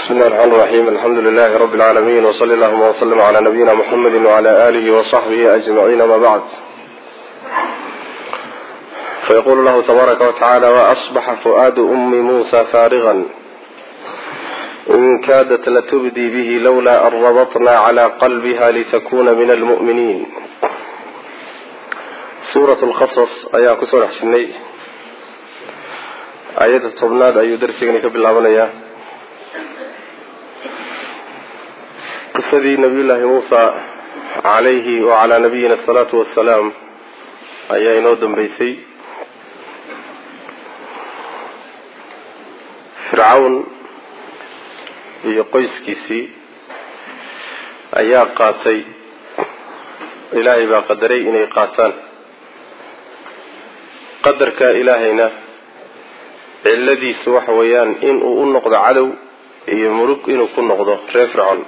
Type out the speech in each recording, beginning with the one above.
بسم الله الرحمن الرحيم الحمد لله رب العالمين وصلى اللهم وسلم على نبينا محمد وعلى آله وصحبه أجمعين ما بعد فيقول الله تبارك وتعالى وأصبح فؤاد أم موسى فارغا إن كادت لتبدي به لولا أن ربطنا على قلبها لتكون من المؤمنين سورة القصص أيها كسور حسني آية الطبناد أي درسي كبلا qisadii nabiyullaahi muusa calayhi wacalaa nabiyina asalaatu wassalaam ayaa inoo dambeysay fircawn iyo qoyskiisii ayaa qaatay ilaahay baa qadaray inay qaataan qadarka ilaahayna cilladiisu waxa weeyaan inuu u noqdo cadow iyo murug inuu ku noqdo reer fircoon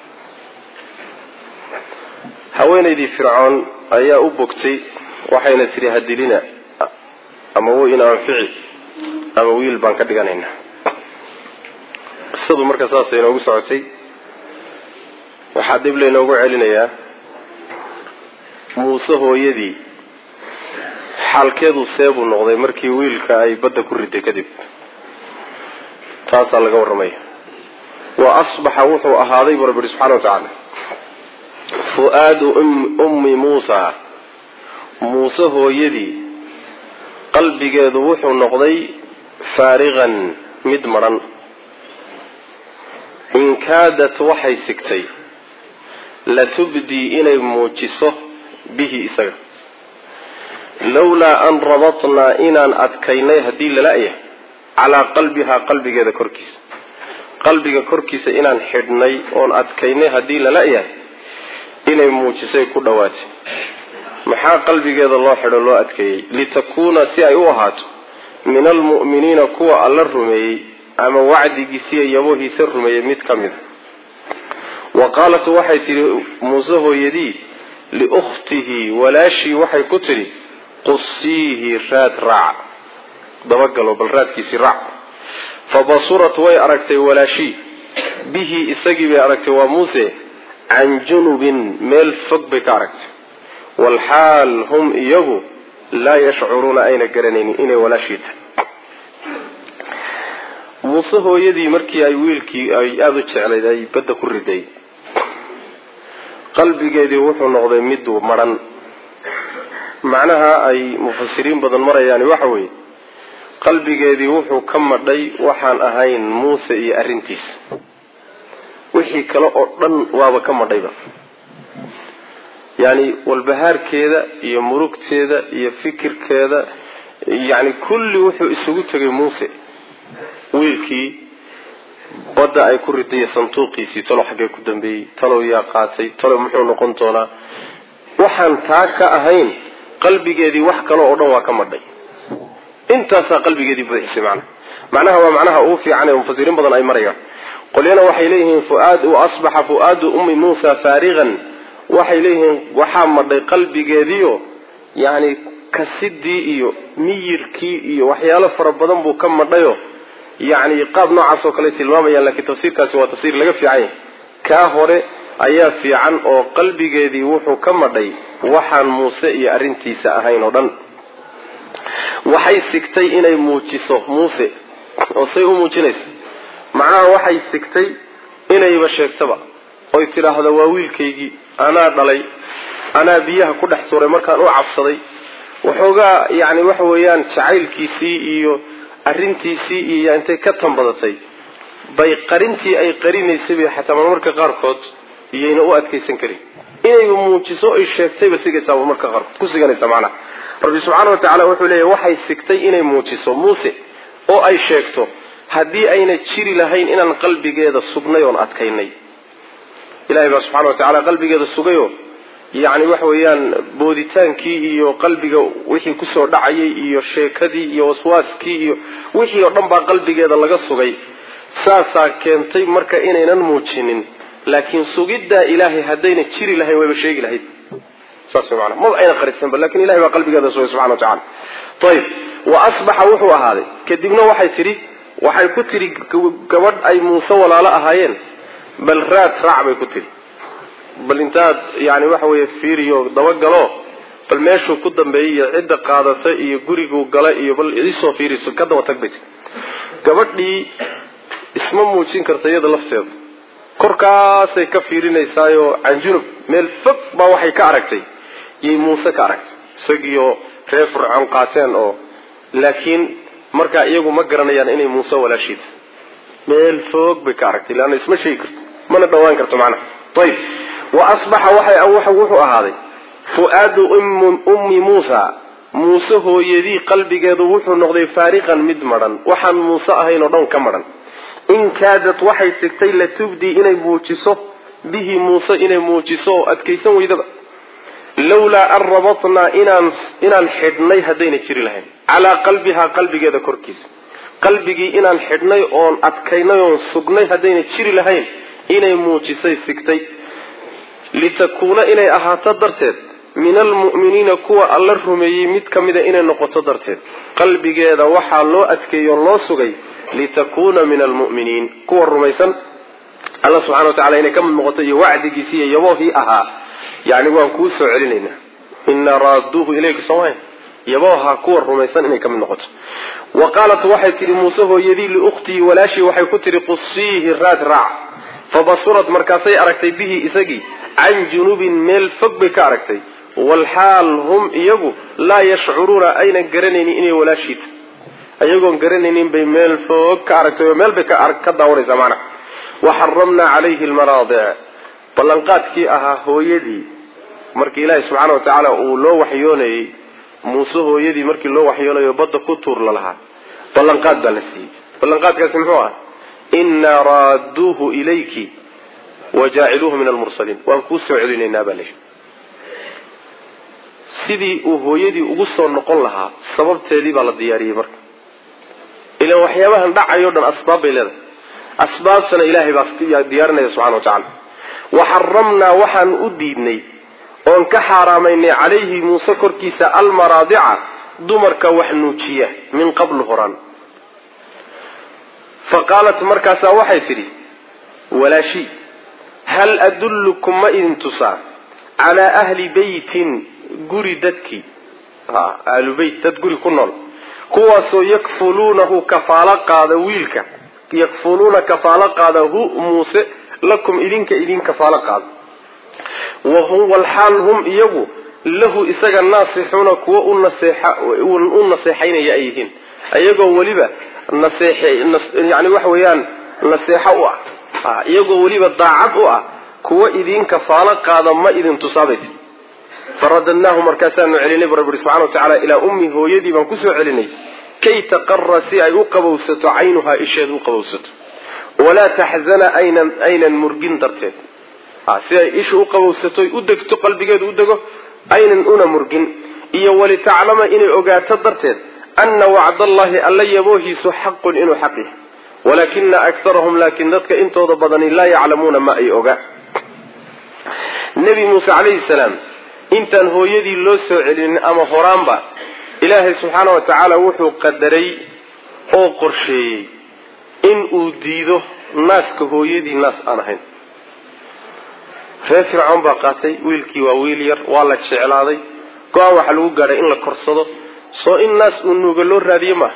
haweenaydii fircoon ayaa u bogtay waxayna tidhi hadilina ama wo in anfici ama wiil baan ka dhiganaynaa qisadu marka saasay inoogu socotay waxaa dib laynoogu celinayaa muuse hooyadii xaalkeedu seebuu noqday markii wiilka ay badda ku riday kadib taasaa laga warramaya wa asbaxa wuxuu ahaaday buu rabbi subxana wa tacaala fu-aadu ummi muusa muuse hooyadii qalbigeedu wuxuu noqday faariqan mid madhan in kaadat waxay sigtay latubdii inay muujiso bihi isaga lowlaa an rabatnaa inaan adkaynay haddii lala-yahay calaa qalbihaa qalbigeeda korkiisa qalbiga korkiisa inaan xidhnay oon adkaynay haddii lala-yahay inay muujisay ku dhawaatay maxaa qalbigeeda loo xidho loo adkeeyey litakuuna si ay u ahaato min almu'miniina kuwa alla rumeeyey ama wacdigiisiiyo yabohiisa rumeeyey mid ka mida wa qaalat waxay tidhi muuse hooyadii liukhtihi walaashii waxay ku tidhi qusiihi raad raac dabagalo bal raadkiisii raac fa basurat way aragtay walaashii bihi isagii bay aragtay waa muuse can junubin meel fog bay ka aragtay walxaal hum iyagu laa yashcuruuna ayna garanaynin inay walaashii tahay muuse hooyadii markii ay wiilkii ay aada u jeclayd ay badda ku riday qalbigeedii wuxuu noqday mid madhan macnaha ay mufasiriin badan marayaani waxa weeye qalbigeedii wuxuu ka madhay waxaan ahayn muuse iyo arrintiisa wixii kale oo dhan waaba ka madhayba yacni walbahaarkeeda iyo murugteeda iyo fikirkeeda yacni kulli wuxuu isugu tegay muuse wiilkii badda ay ku riday sanduuqiisii talow xaggee ku dambeeyey talow yaa qaatay talow muxuu noqon doonaa waxaan taa ka ahayn qalbigeedii wax kale oo dhan waa ka madhay intaasaa qalbigeedii buuxisay macnaha macnaha waa macnaha ugu fiican ee mufasiriin badan ay marayaan qolyana waxay leeyihiin fuaad asbaxa fu-aadu ummi muusa faariqan waxay leeyihiin waxaa madhay qalbigeediio yacni kasidii iyo miyirkii iyo waxyaalo fara badan buu ka madhayo yacni qaab noocaas oo kale tilmaamayaan laakiin tafsiirkaasi waa tafsiir laga fiican yahay kaa hore ayaa fiican oo qalbigeedii wuxuu ka madhay waxaan muuse iyo arrintiisa ahayn oo dhan waxay sigtay inay muujiso muuse oo say u muujinaysa macnaha waxay sigtay inayba sheegtaba oy tidhaahdo waa wiilkaygii anaa dhalay anaa biyaha ku dhex tuuray markaan u cabsaday waxoogaa yacni waxa weeyaan jacaylkiisii iyo arrintiisii iyo intay ka tanbadatay bay qarintii ay qarinaysay bay xataa marmarka qaarkood iyayna u adkaysan karin inayba muujiso ay sheegtayba sigaysaaba marka qaarkood ku siganaysa macnaha rabbi subxaana wa tacala wuxuu leeyahy waxay sigtay inay muujiso muuse oo ay sheegto haddii ayna jiri lahayn inaan qalbigeeda sugnay oon adkaynay ilahay baa subxana wa tacala qalbigeeda sugayo yacni waxa weeyaan booditaankii iyo qalbiga wixii kusoo dhacayay iyo sheekadii iyo waswaaskii iyo wixii oo dhan baa qalbigeeda laga sugay saasaa keentay marka inaynan muujinin laakiin sugiddaa ilaahay haddayna jiri lahayn wayba sheegi lahayd saas way maanaa maba ayna qarisanba lakin ilahay baa qalbigeeda sugay subxana wa tacala ayib wa asbaxa wuxuu ahaaday kadibna waxay tidhi waxay ku tidhi gabadh ay muuse walaalo ahaayeen bal raad raac bay ku tidhi bal intaad yani waxa weeye fiiriyo dabagalo bal meeshuu ku dambeeyey iyo cidda qaadata iyo guriguu gala iyo bal isoo fiiriso ka daba tag bay tii gabadhii isma muujin karta iyada lafteeda korkaasay ka fiirinaysaayoo canjunub meel fog baa waxay ka aragtay yay muuse ka aragtay isagiioo reer fircoon qaateen oo laakiin markaa iyagu ma garanayaan inay muuse walaashiita meel foog bay ka aragtay leanna isma sheegi karto mana dhawaan karto macnaha ayib wa asbaxa waxay wuxuu ahaaday fu-aadu ummi muusa muuse hooyadii qalbigeedu wuxuu noqday faariqan mid madhan waxaan muuse ahayn oo dhan ka madhan in kaadad waxay sigtay latubdii inay muujiso bihi muuse inay muujiso oo adkaysan weydaba lawlaa an rabatnaa inaan inaan xidhnay haddayna jiri lahayn calaa qalbihaa qalbigeeda korkiisa qalbigii inaan xidhnay oon adkaynay oon sugnay haddayna jiri lahayn inay muujisay sigtay litakuuna inay ahaato darteed min almu'miniina kuwa alla rumeeyey mid ka mida inay noqoto darteed qalbigeeda waxaa loo adkeeyo o loo sugay litakuuna min almu'miniin kuwa rumaysan alla subxana wa tacala inay ka mid noqoto iyo wacdigiisi iyo yaboohii ahaa yani waan kuu soo celinaynaa inaa raaduuhu ilayka soomaya yabooha kuwa rumaysan inay ka mid noqoto wa qaalat waxay tihi muuse hooyadii liukhtii walaashii waxay ku tihi qusiihi raad raac fabasurad markaasay aragtay bihi isagii can junubin meel fog bay ka aragtay walxaal hum iyagu laa yashcuruuna aynan garanaynin inay walaashiita ayagoon garanaynin bay meel fog ka aragtay oo meel bay ka daawanaysaa macnaha waxaramnaa calayhi lmaraadic ballanqaadkii ahaa hooyadii markii ilaahi subxaana wa tacaala uu loo waxyoonayey muuse hooyadii markii loo waxyoonayo badda ku tuur la lahaa ballanqaad baa la siiyey ballanqaadkaasi muxuu ah inaa raaduuhu ilayki wajaaciluuhu min almursaliin waan kuu soo celinaynaa baa layihi sidii uu hooyadii ugu soo noqon lahaa sababteedii baa la diyaariyey marka ilan waxyaabahan dhacayo dhan asbaab bay leedahay asbaabtana ilaahay baa diyaarinaya subxana wa tacala waxaramnaa waxaan u diidnay oon ka xaaraamaynay calayhi muuse korkiisa almaraadica dumarka wax nuujiya min qablu horaan fa qaalat markaasaa waxay tidhi walaashii hal adullukum ma idin tusaa calaa ahli beytin guri dadkii ahlu beyt dad guri ku nool kuwaasoo yakfuluunahu kafaalo qaada wiilka yakfuluuna kafaalo qaada hu muuse lakum idinka idin kafaalo qaada walxaal hum iyagu lahu isaga naasixuuna kuwa u naseexaynaya ay yihiin ayagoo weliba yani waxa weeyaan naseexo u ah iyagoo weliba daacad u ah kuwa idin kafaalo qaada ma idin tusaabay tii faradadnaahu markaasaanu celinay bu rabbi ui subxana wa tacala ilaa ummi hooyadii baan kusoo celinay kay taqara si ay u qabowsato caynuhaa isheed u qabowsato walaa taxzana aynan aynan murgin darteed si ay isha u qabowsato u degto qalbigeedu u dego aynan una murgin iyo walitaclama inay ogaato darteed ana wacdallahi alla yaboohiisu xaqun inuu xaq yahay walaakina akarahum laakiin dadka intooda badani laa yaclamuuna ma ay oga nebi muuse calayhi salaam intaan hooyadii loo soo celinin ama horaanba ilaahay subxaana wa tacaala wuxuu qadaray oo qorsheeyey in uu diido naaska hooyadii naas aan ahayn reer fircoon baa qaatay wiilkii waa wiil yar waa la jeclaaday go-aan waxaa lagu gaadhay in la korsado soo in naas uu nuuga loo raadiye maaha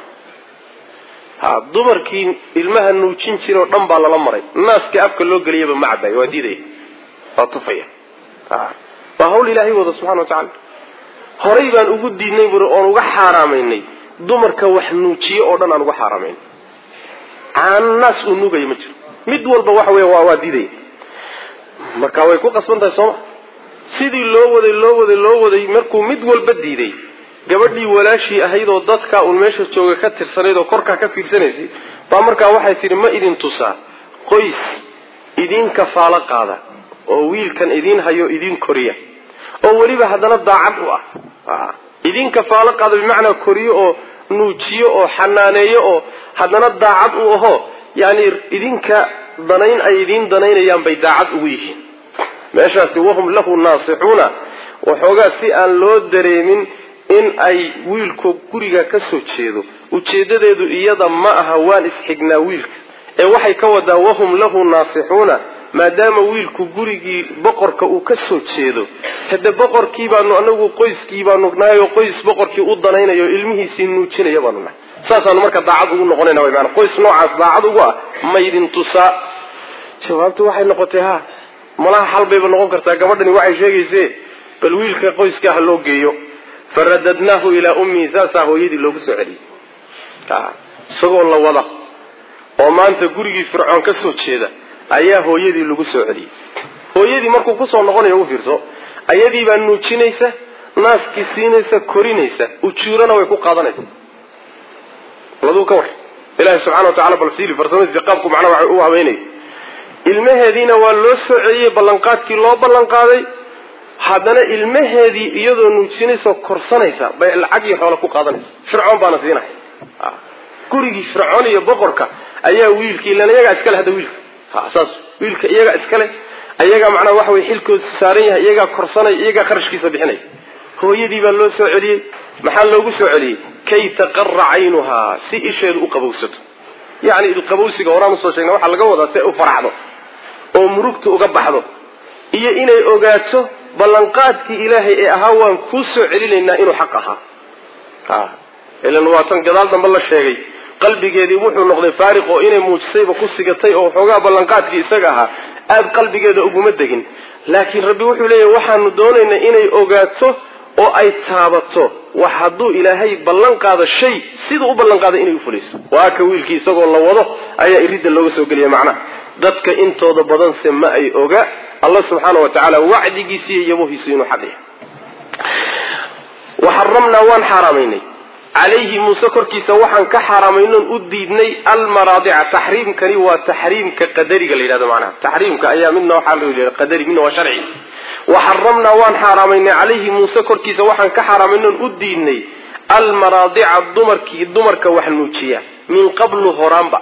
ha dumarkii ilmaha nuujin jiroo dhan baa lala maray naaskii afka loo geliyaba ma cabaayo waa diidaya waa tufaya waa hawl ilaahay wada subxana wa tacala horay baan ugu diidnay buri oon uga xaaraamaynay dumarka wax nuujiye oo dhan aan uga xaaraamaynay caanaas uu nuugaya ma jiro mid walba waxa weya waa waa diidaya marka way ku qasban tahay sooma sidii loo waday loo waday loo waday markuu mid walba diiday gabadhii walaashii ahayd oo dadkaa uun meesha jooga ka tirsanayd oo korkaa ka fiirsanaysay baa markaa waxay tidhi ma idin tusaa qoys idin kafaalo qaada oo wiilkan idin hayo idin koriya oo weliba haddana daacad u ah idin kafaalo qaada bimacnaa koriyo oo nuujiyo oo xanaaneeyo oo haddana daacad u aho yani idinka danayn ay idiin danaynayaan bay daacad ugu yihiin meeshaasi wahum lahu naasixuuna waxoogaa si aan loo dareemin in ay wiilku guriga ka soo jeedo ujeedadeedu iyada ma aha waan isxignaa wiilka ee waxay ka wadaa wahum lahu naasixuuna maadaama wiilku gurigii boqorka uu ka soo jeedo hade boqorkii baanu anagu qoyskii baanu nahay oo qoys boqorkii u danaynayo ilmihiisii nuujinaya baanu nahay saasaanu marka daacad ugu noqonayna wy maana qoys noocaas daacad ugu ah maydin tusaa jawaabtu waxay noqotay ha malaha xal bayba noqon kartaa gabadhani waxay sheegayse bal wiilka qoyska ha loo geeyo faradadnaahu ilaa ummihi saasaa hooyadii loogu soo celiyey isagoo la wada oo maanta gurigii fircoon ka soo jeeda ayaa hooyadii lagu soo celiyey hooyadii markuu kusoo noqonayo u fiirso ayadii baa nuujinaysa naaskii siinaysa korinaysa ujuurana way ku qaadanaysa laduu ka war ilahi subxana wa tacala bal siili farsamadiisa qaabku macnaha waxa u haweenayay ilmaheediina waa loo soo celiyey ballanqaadkii loo ballanqaaday haddana ilmaheedii iyadoo nuujinaysa korsanaysa bay lacag iyo xoolo ku qaadanaysa fircoon baana siinaya gurigii fircoon iyo boqorka ayaa wiilkii ilan iyagaa iskale hadda wiilka saas wiilka iyagaa iskale iyagaa macnaha waxa way xilkoodu saaran yahay iyagaa korsanaya iyagaa kharashkiisa bixinaya hooyadii baa loo soo celiyey maxaa loogu soo celiyey kay taqara caynuhaa si isheedu u qabowsato yacni ilqabowsiga horaan usoo sheegna waxaa laga wadaa si ay u faraxdo oo murugta uga baxdo iyo inay ogaato ballanqaadkii ilaahay ee ahaa waan kuu soo celinaynaa inuu xaq ahaa ilan waa tan gadaal dambe la sheegay qalbigeedii wuxuu noqday faariq oo inay muujisayba ku sigatay oo xoogaa ballanqaadkii isaga ahaa aada qalbigeeda uguma degin laakiin rabbi wuxuu leeyahy waxaanu doonaynaa inay ogaato oo ay taabato wax hadduu ilaahay ballan qaado shay siduu u ballan qaaday inay ufulayso waa ka wiilkii isagoo la wado ayaa iridda looga soo geliya macnaha dadka intooda badanse ma ay oga allah subxaana wa tacaala wacdigiisi iyo yabohiisu inuu xaq yahay waxaramnaa waan xaaraamaynay calayhi muuse korkiisa waxaan ka xaaraamaynon u diidnay almaraadica taxriimkani waa taxriimka qadariga la yidhahdo macnaha taxriimka ayaa midna waxaa loo yidhahda qadari midna waa sharci waxaramnaa waan xaaraamaynay calayhi muuse korkiisa waxaan ka xaaraamaynon u diidnay almaraadica dumarkii dumarka wax nuujiya min qablu horaanba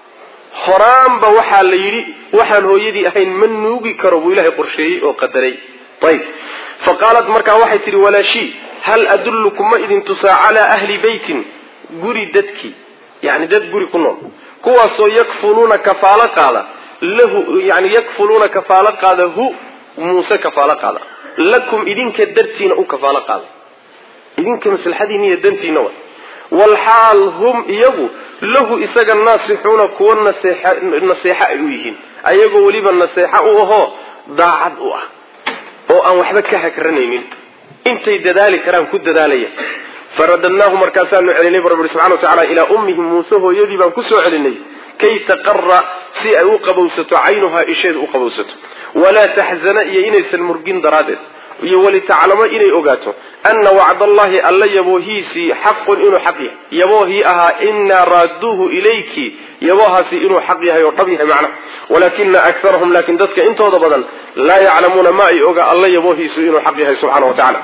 horaanba waxaa la yidhi waxaan hooyadii ahayn ma nuugi karo buu ilaahay qorsheeyey oo qadaray ayb fa qaalat markaa waxay tidhi walaashii hal adullukum ma idin tusaa calaa ahli beytin guri dadkii yani dad guri ku nool kuwaasoo yakfuluuna kafaalo qaada lahu yani yakfuluuna kafaalo qaada hu muuse kafaalo qaada lakum idinka dartiina u kafaalo qaada idinka maslaxadiina iyo dantiina wa walxaal hum iyagu lahu isaga naasixuuna kuwa naseexo ay u yihiin ayagoo weliba naseexo u ahoo daacad u ah oo aan waxba ka hakranaynin intay dadaali karaan ku dadaalaya faradadnaahu markaasaanu celinay bu rabbi subxana wa tacala ilaa ummihi muuse hooyadii baan kusoo celinay kay taqara si ay u qabowsato caynuhaa isheedu u qabowsato walaa taxzana iyo inaysan murgin daraaddeed iyo walitaclamo inay ogaato ana wacdallahi alla yaboohiisii xaqun inuu xaq yahay yaboohii ahaa inaa raaduuhu ilayki yaboohaasi inuu xaq yahay oo dhab yahay macnaha walaakina akarahum laakin dadka intooda badan laa yaclamuuna ma ay oga alla yaboohiisu inuu xaq yahay subxana wa tacala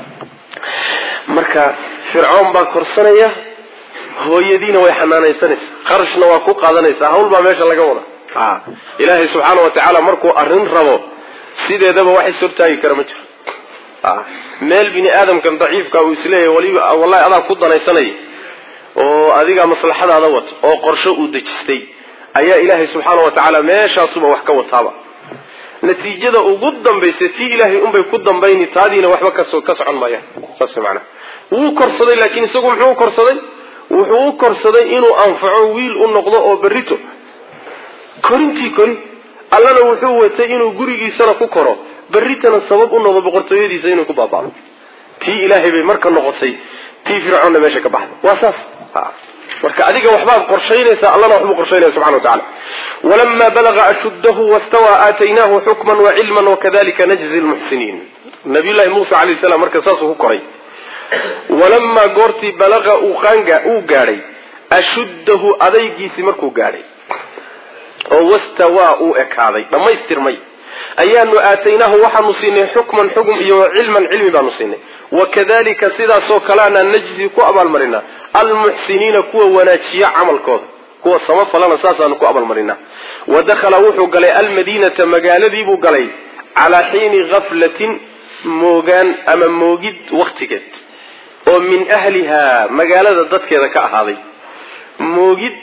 marka fircoon baa korsanaya hooyadiina way xanaanaysanaysa qarashna waa ku qaadanaysaa hawl baa meesha laga wada ilaahay subxaana wa tacaala markuu arrin rabo sideedaba wax is hortaagi kara ma jiro meel bini aadamkan daciifka uu isleeyahay waliba wallahi adaa ku danaysanaya oo adigaa maslaxadaada wato oo qorsho uu dejistay ayaa ilaahay subxaana wa tacaala meeshaasuba wax ka wataaba natiijada ugu dambaysa tii ilaahay unbay ku dambayni taadiina waxba kaso ka socon maayaan saas macnaha wuu korsaday laakiin isagu muxuu u korsaday wuxuu u korsaday inuu anfaco wiil u noqdo oo berrito korintii kori allana wuxuu watay inuu gurigiisana ku koro berritana sabab u noqdo boqortooyadiisa inuu ku baaba'do tii ilaahay bay marka noqotay tii fircoonna meesha ka baxda waa saas marka adiga waxbaad qorshaynaysaa allana waxbuu qorshaynaya subxana wa tacala walamaa balaga ashuddahu wastawaa aataynaahu xukman wacilman wakadalika najzi lmuxsiniin nabiyullahi muusa alayh salam marka saasuu ku koray walamaa goortii balaqa uu qaanga uu gaadhay ashuddahu adaygiisii markuu gaadhay oo wastawaa uu ekaaday dhammaystirmay ayaanu aataynaahu waxaanu siinay xukman xukm iyo cilman cilmi baanu siinay wakadalika sidaasoo kaleana najzi ku abaalmarinaa almuxsiniina kuwa wanaajiya camalkooda kuwa samafalana saasaanu ku abaalmarinaa wa dakhala wuxuu galay almadiinata magaaladiibuu galay calaa xiini gaflatin moogaan ama moogid waktigeed oo min ahlihaa magaalada dadkeeda ka ahaaday moogid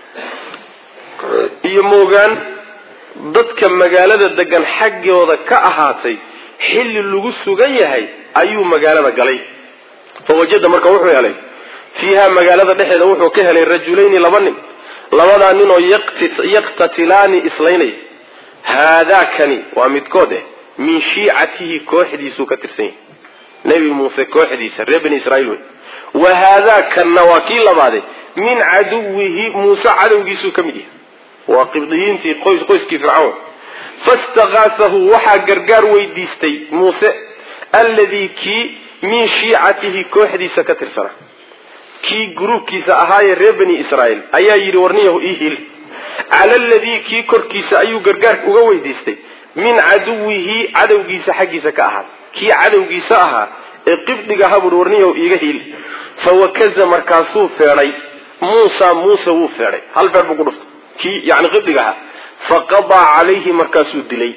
iyo moogaan dadka magaalada degan xaggooda ka ahaatay xilli lagu sugan yahay ayuu magaalada galay fawajada marka wuxuu helay fiiha magaalada dhexeeda wuxuu ka helay rajulayni laba nin labadaa ninoo yaqtatilaani islaynaya haadaakani waa midkood eh min shiicatihi kooxdiisuu ka tirsan yahay nebi muuse kooxdiisa reer bani israiil wey wa haadaakanna waa kii labaade min caduwihi muuse cadowgiisuu ka mid yahay waa qibdiyiintii qoyskii fircawn fastakaasahu waxaa gargaar weydiistay muuse alladii kii min shiicatihi kooxdiisa ka tirsana kii gruubkiisa ahaayee reer bani israiil ayaa yidhi warniyahu ii hil cala aladii kii korkiisa ayuu gargaar uga weydiistay min caduwihi cadowgiisa xaggiisa ka ahaa kii cadowgiisa ahaa ee qibdiga haburi warniyahu iiga hil fawakaza markaasuu feedhay muusa muuse wuu feedhay hal feer buu ku dhuftay kii yani qibdiga ahaa faqadaa calayhi markaasuu dilay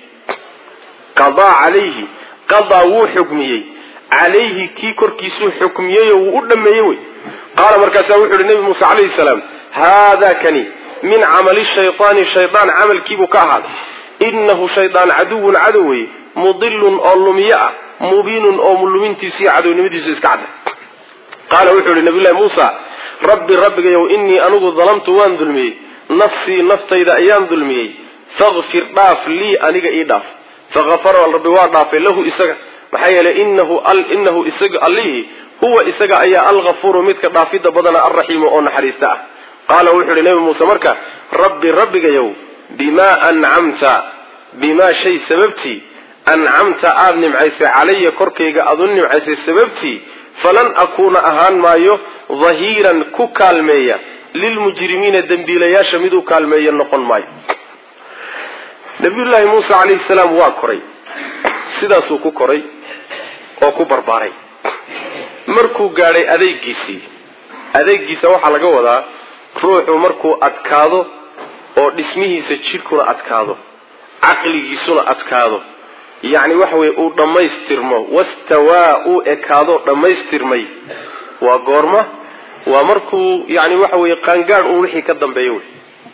qadaa calayhi qadaa wuu xukmiyey calayhi kii korkiisuu xukmiyeyoo wuu u dhameeyey wey qaala markaasaa wuxu uhi nebi muuse calayhi salaam haada kani min camali shaytaani shaydaan camalkiibuu ka ahaaday innahu shaydaan caduwun cadow wey mudilun oo lumiye ah mubiinun oo lumintiisu iyo cadownimadiisu iska cadda qaala wuxuu ihi nabiyullahi muusa rabbi rabbigayow innii anigu dalamtu waan dulmiyey nafsii naftayda ayaan dulmiyey fakfir dhaaf lii aniga ii dhaaf fakafara rabbi waa dhaafay lahu isaga maxaa yeelay inahu inahu isaga allihii huwa isaga ayaa alghafuuru midka dhaafidda badana alraxiimu oo naxariista ah qaala wuxuu ihi nebi muuse marka rabbi rabbigayow bimaa ancamta bimaa shay sababtii ancamta aada nimcaysay calaya korkayga aada u nimcaysay sababtii falan akuuna ahaan maayo dahiiran ku kaalmeeya lilmujrimiina dembiilayaasha mid u kaalmeeya noqon maayo nabiyullaahi muuse calayhi salaam waa koray sidaasuu ku koray oo ku barbaaray markuu gaadhay adeegiisii adeegiisa waxaa laga wadaa ruuxu markuu adkaado oo dhismihiisa jidhkuna adkaado caqligiisuna adkaado yacni waxa weye uu dhammaystirmo wastawaa uu ekaado dhammaystirmay waa goorma waa markuu yani waxa weye qaangaadh uun wixii ka dambeeya wey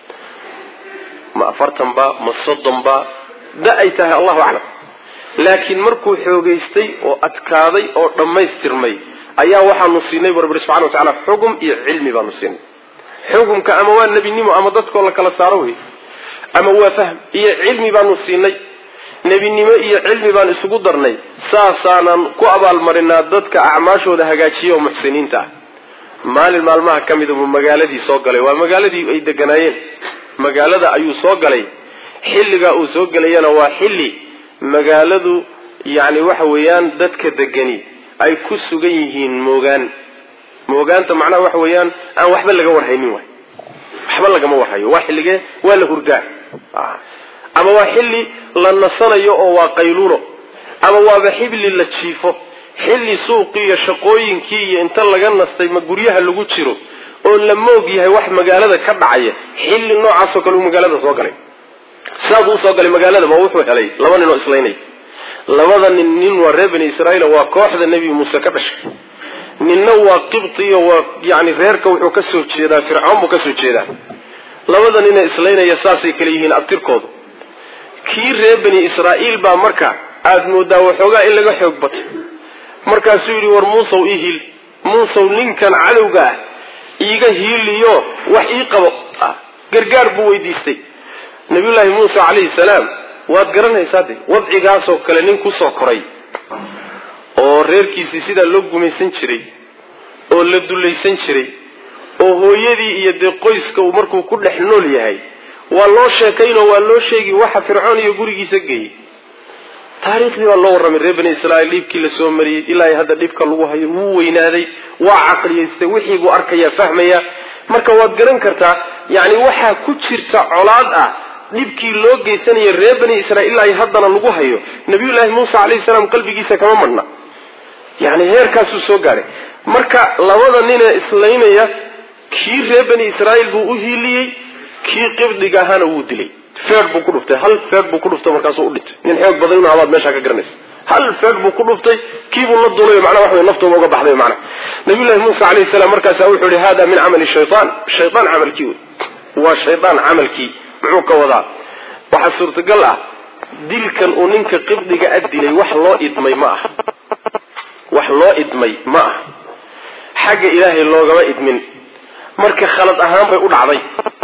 ma afartan ba ma soddon ba da ay tahay allahu aclam laakiin markuu xoogaystay oo adkaaday oo dhammaystirmay ayaa waxaanu siinay bu rabbi subxana watacala xugum iyo cilmi baanu siinay xugumka ama waa nebinimo ama dadkoo la kala saaro wey ama waa fahm iyo cilmi baanu siinay nebinimo iyo cilmi baan isugu darnay saasaanan ku abaalmarinaa dadka acmaashooda hagaajiya oo muxsiniinta ah maalin maalmaha ka mida buu magaaladii soo galay waa magaaladii ay deganaayeen magaalada ayuu soo galay xilligaa uu soo gelayana waa xilli magaaladu yacni waxa weeyaan dadka degani ay ku sugan yihiin moogaan moogaanta macnaha waxa weeyaan aan waxba laga warhaynin waay waxba lagama warhayo waa xilligee waa la hurdaa ama waa xilli la nasanayo oo waa qayluulo ama waaba xibli la jiifo xilli suuqii iyo shaqooyinkii iyo inta laga nastay ma guryaha lagu jiro oo la moog yahay wax magaalada ka dhacaya xilli noocaasoo kale uu magaalada soo galay saasuu usoo galay magaalada ba wuxuu helay laba nin oo islaynay labada nin nin waa reer bani israiil waa kooxda nebi muuse ka dhashay ninna waa qibtiyo waa yani reerka wuxuu ka soo jeedaa fircoon buu ka soo jeedaa labada nina islaynaya saasay kale yihiin abtirkoodu kii reer bani israa'iil baa marka aada moodaa waxoogaa in laga xoog batay markaasuu yidhi war muusow ii hiil muusow ninkan cadowga ah iiga hiiliyo wax ii qabo gargaar buu weydiistay nabiyullaahi muuse calayhi salaam waad garanaysaa de wadcigaasoo kale nin kusoo koray oo reerkiisii sidaa loo gumaysan jiray oo la dullaysan jiray oo hooyadii iyo dee qoyska uu markuu ku dhex nool yahay waa loo sheekaynoo waa loo sheegi waxa fircoon iyo gurigiisa geeyey taariikhdii baa loo warramay reer bani israa'iil dhiibkii la soo mariyey ilaa hadda dhibka lagu hayo wuu weynaaday waa caqliyaystay wixii buu arkayaa fahmaya marka waad garan kartaa yacni waxaa ku jirta colaad ah dhibkii loo geysanaya reer bani israiil ilaa haddana lagu hayo nabiyullaahi muuse calayhi salaam qalbigiisa kama madhna yani heerkaasuu soo gaadhay marka labada ninee islaynaya kii reer bani israa'iil buu u hiiliyey kii qibdiga ahaana wuu dilay feer buu ku dhuftay hal feer buu ku dhuftay markaasuu u dhintay nin xoog badan inu habaad meeshaa ka garanaysa hal feeg buu ku dhuftay kiibuu la duulay macnaa wax wey naftooda uga baxday macnaa nabiyullahi muusa calayhi salaam markaasa wuxuu yihi hada min camali shaytaan shaytaan camalkii wey waa shaydaan camalkii muxuu ka wadaa waxaa suurtagal ah dilkan uu ninka qibdiga a dilay wax loo idmay ma aha wax loo idmay ma aha xagga ilaahay loogama idmin marka khalad ahaan bay u dhacday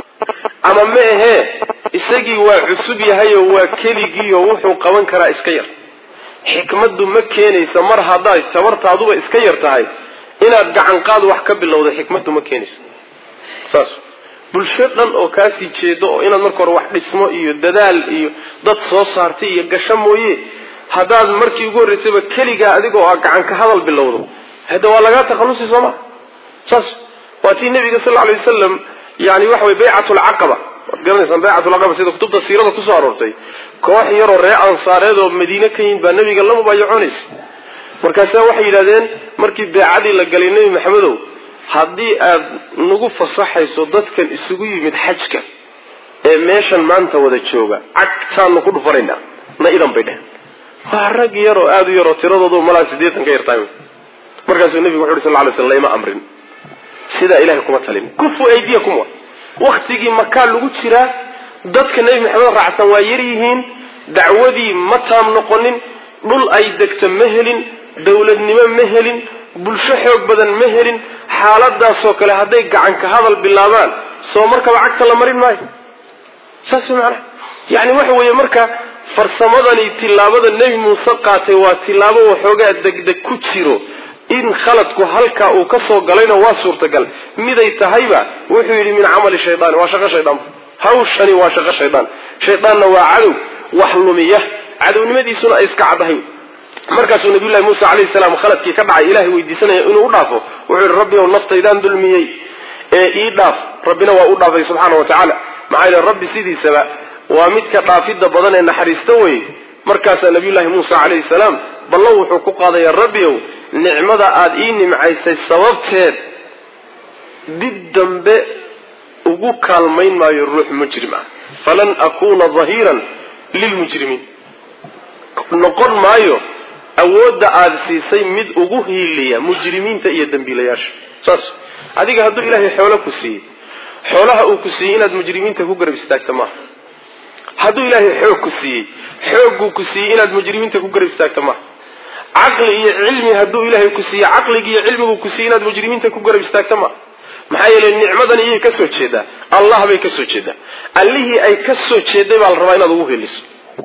ama ma ahee isagii waa cusub yahayoo waa keligiioo wuxuu qaban karaa iska yar xikmaddu ma keenaysa mar haddaad tabartaaduba iska yar tahay inaad gacanqaad wax ka bilowda xikmaddu ma keenaysa saas bulsho dhan oo kaasii jeedo oo inaad marka hore wax dhismo iyo dadaal iyo dad soo saartay iyo gasho mooye haddaad markii ugu horraysayba keligaa adigoo a gacan ka hadal bilowdo hadda waa lagaa takhallusi soo maa saas waa tii nabiga sal lla alay wasalam yani waxa wey baycat lcaqaba waad garanaysaan baycat lcaqaba sida kutubta siirada kusoo aroortay koox yaroo ree ansaareed oo madiine ka yimid baa nabiga la mubaayacoonaysa markaasaa waxay yidhahdeen markii beecadii la galay nebi maxamedow haddii aad nagu fasaxayso dadkan isugu yimid xajka ee meeshan maanta wada jooga cagtaanu ku dhufanaynaa na idan bay dheheen waa rag yaroo aada u yaroo tiradoodu malaa sideetan ka yartahay markaasuu nebigu wuxu uhi sal ly sl layma amrin sidaa ilahay kuma talin kufu aydiyakum wa waktigii makaa lagu jiraa dadka nebi maxamed raacsan waa yar yihiin dacwadii ma taam noqonin dhul ay degto ma helin dowladnimo ma helin bulsho xoog badan ma helin xaaladaasoo kale hadday gacan ka hadal bilaabaan soo markaba cagta la marin maayo saas macnaha yani waxa weeye marka farsamadani tillaabada nebi muuse qaatay waa tillaabo waxoogaa degdeg ku jiro in khaladku halkaa uu ka soo galayna waa suurtagal miday tahayba wuxuu yidhi min camali shaydaani waa shaqo shaydaan hawshani waa shaqo shaydaan shaydaanna waa cadow wax lumiya cadownimadiisuna ay iska caddahay markaasuu nabiyullahi muuse calayhi salaam khaladkii ka dhacay ilahay weydiisanaya inuu u dhaafo wuxuu yihi rabbi ow naftaydaan dulmiyey ee ii dhaaf rabbina waa u dhaafay subxaana wa tacaala maxaa yeele rabbi sidiisaba waa midka dhaafidda badan ee naxariista weye markaasaa nabiyullahi muuse calayhi salaam ballo wuxuu ku qaadayaa rabbi ow nicmada aada ii nimcaysay sababteed dib dambe ugu kaalmayn maayo ruux mujrim ah falan akuuna dahiiran lilmujrimiin noqon maayo awoodda aada siisay mid ugu hiiliya mujrimiinta iyo dembiilayaasha saas adiga hadduu ilaahay xoolo ku siiyey xoolaha uu ku siiyey inaad mujrimiinta ku garab istaagta maaha hadduu ilaahay xoog ku siiyey xoogguu ku siiyey inaad mujrimiinta ku garab istaagta maaha caqli iyo cilmi hadduu ilaahay ku siiyey caqligi iyo cilmiguu ku siiyey inaad mujrimiinta ku garab istaagta maaha maxaa yeelay nicmadan iyay ka soo jeedaa allah bay ka soo jeedaa allihii ay ka soo jeeday baa la rabaa inaad ugu heliso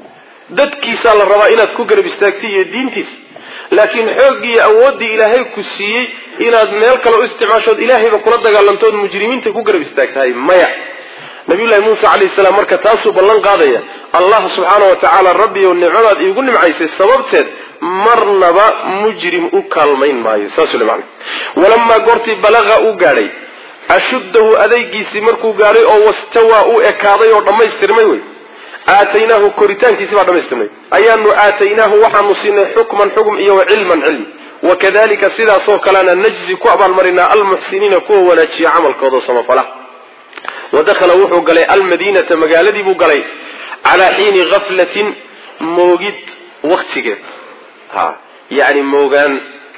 dadkiisaa la rabaa inaad ku garab istaagtay iyo diintiisa laakiin xooggii iyo awooddii ilaahay ku siiyey inaad meel kale u isticmaashood ilaahayba kula dagaalantood mujrimiinta ku garab istaagtahay maya nabiyullahi muuse calayhi salaam marka taasuu ballan qaadaya allah subxaana wa tacaala rabbi ow nicmadaad iigu nimcaysay sababteed marnaba mujrim u kaalmayn maayo saasuu le macana walamaa goortii balaqa uu gaadhay ashuddahu adaygiisii markuu gaadhay oo wastawaa uu ekaaday oo dhammaystirmay wey aataynaahu koritaankiisi baa dhamaystirnay ayaanu aataynaahu waxaanu siinay xukman xukm iyo wa cilman cilmi wakadalika sidaasoo kalena najzi ku abaalmarinaa almuxsiniina kuwa wanaajiya camalkooda samafala wadakhala wuxuu galay almadiinata magaaladii buu galay calaa xiini gaflatin moogid waktigeed ha yani moogaan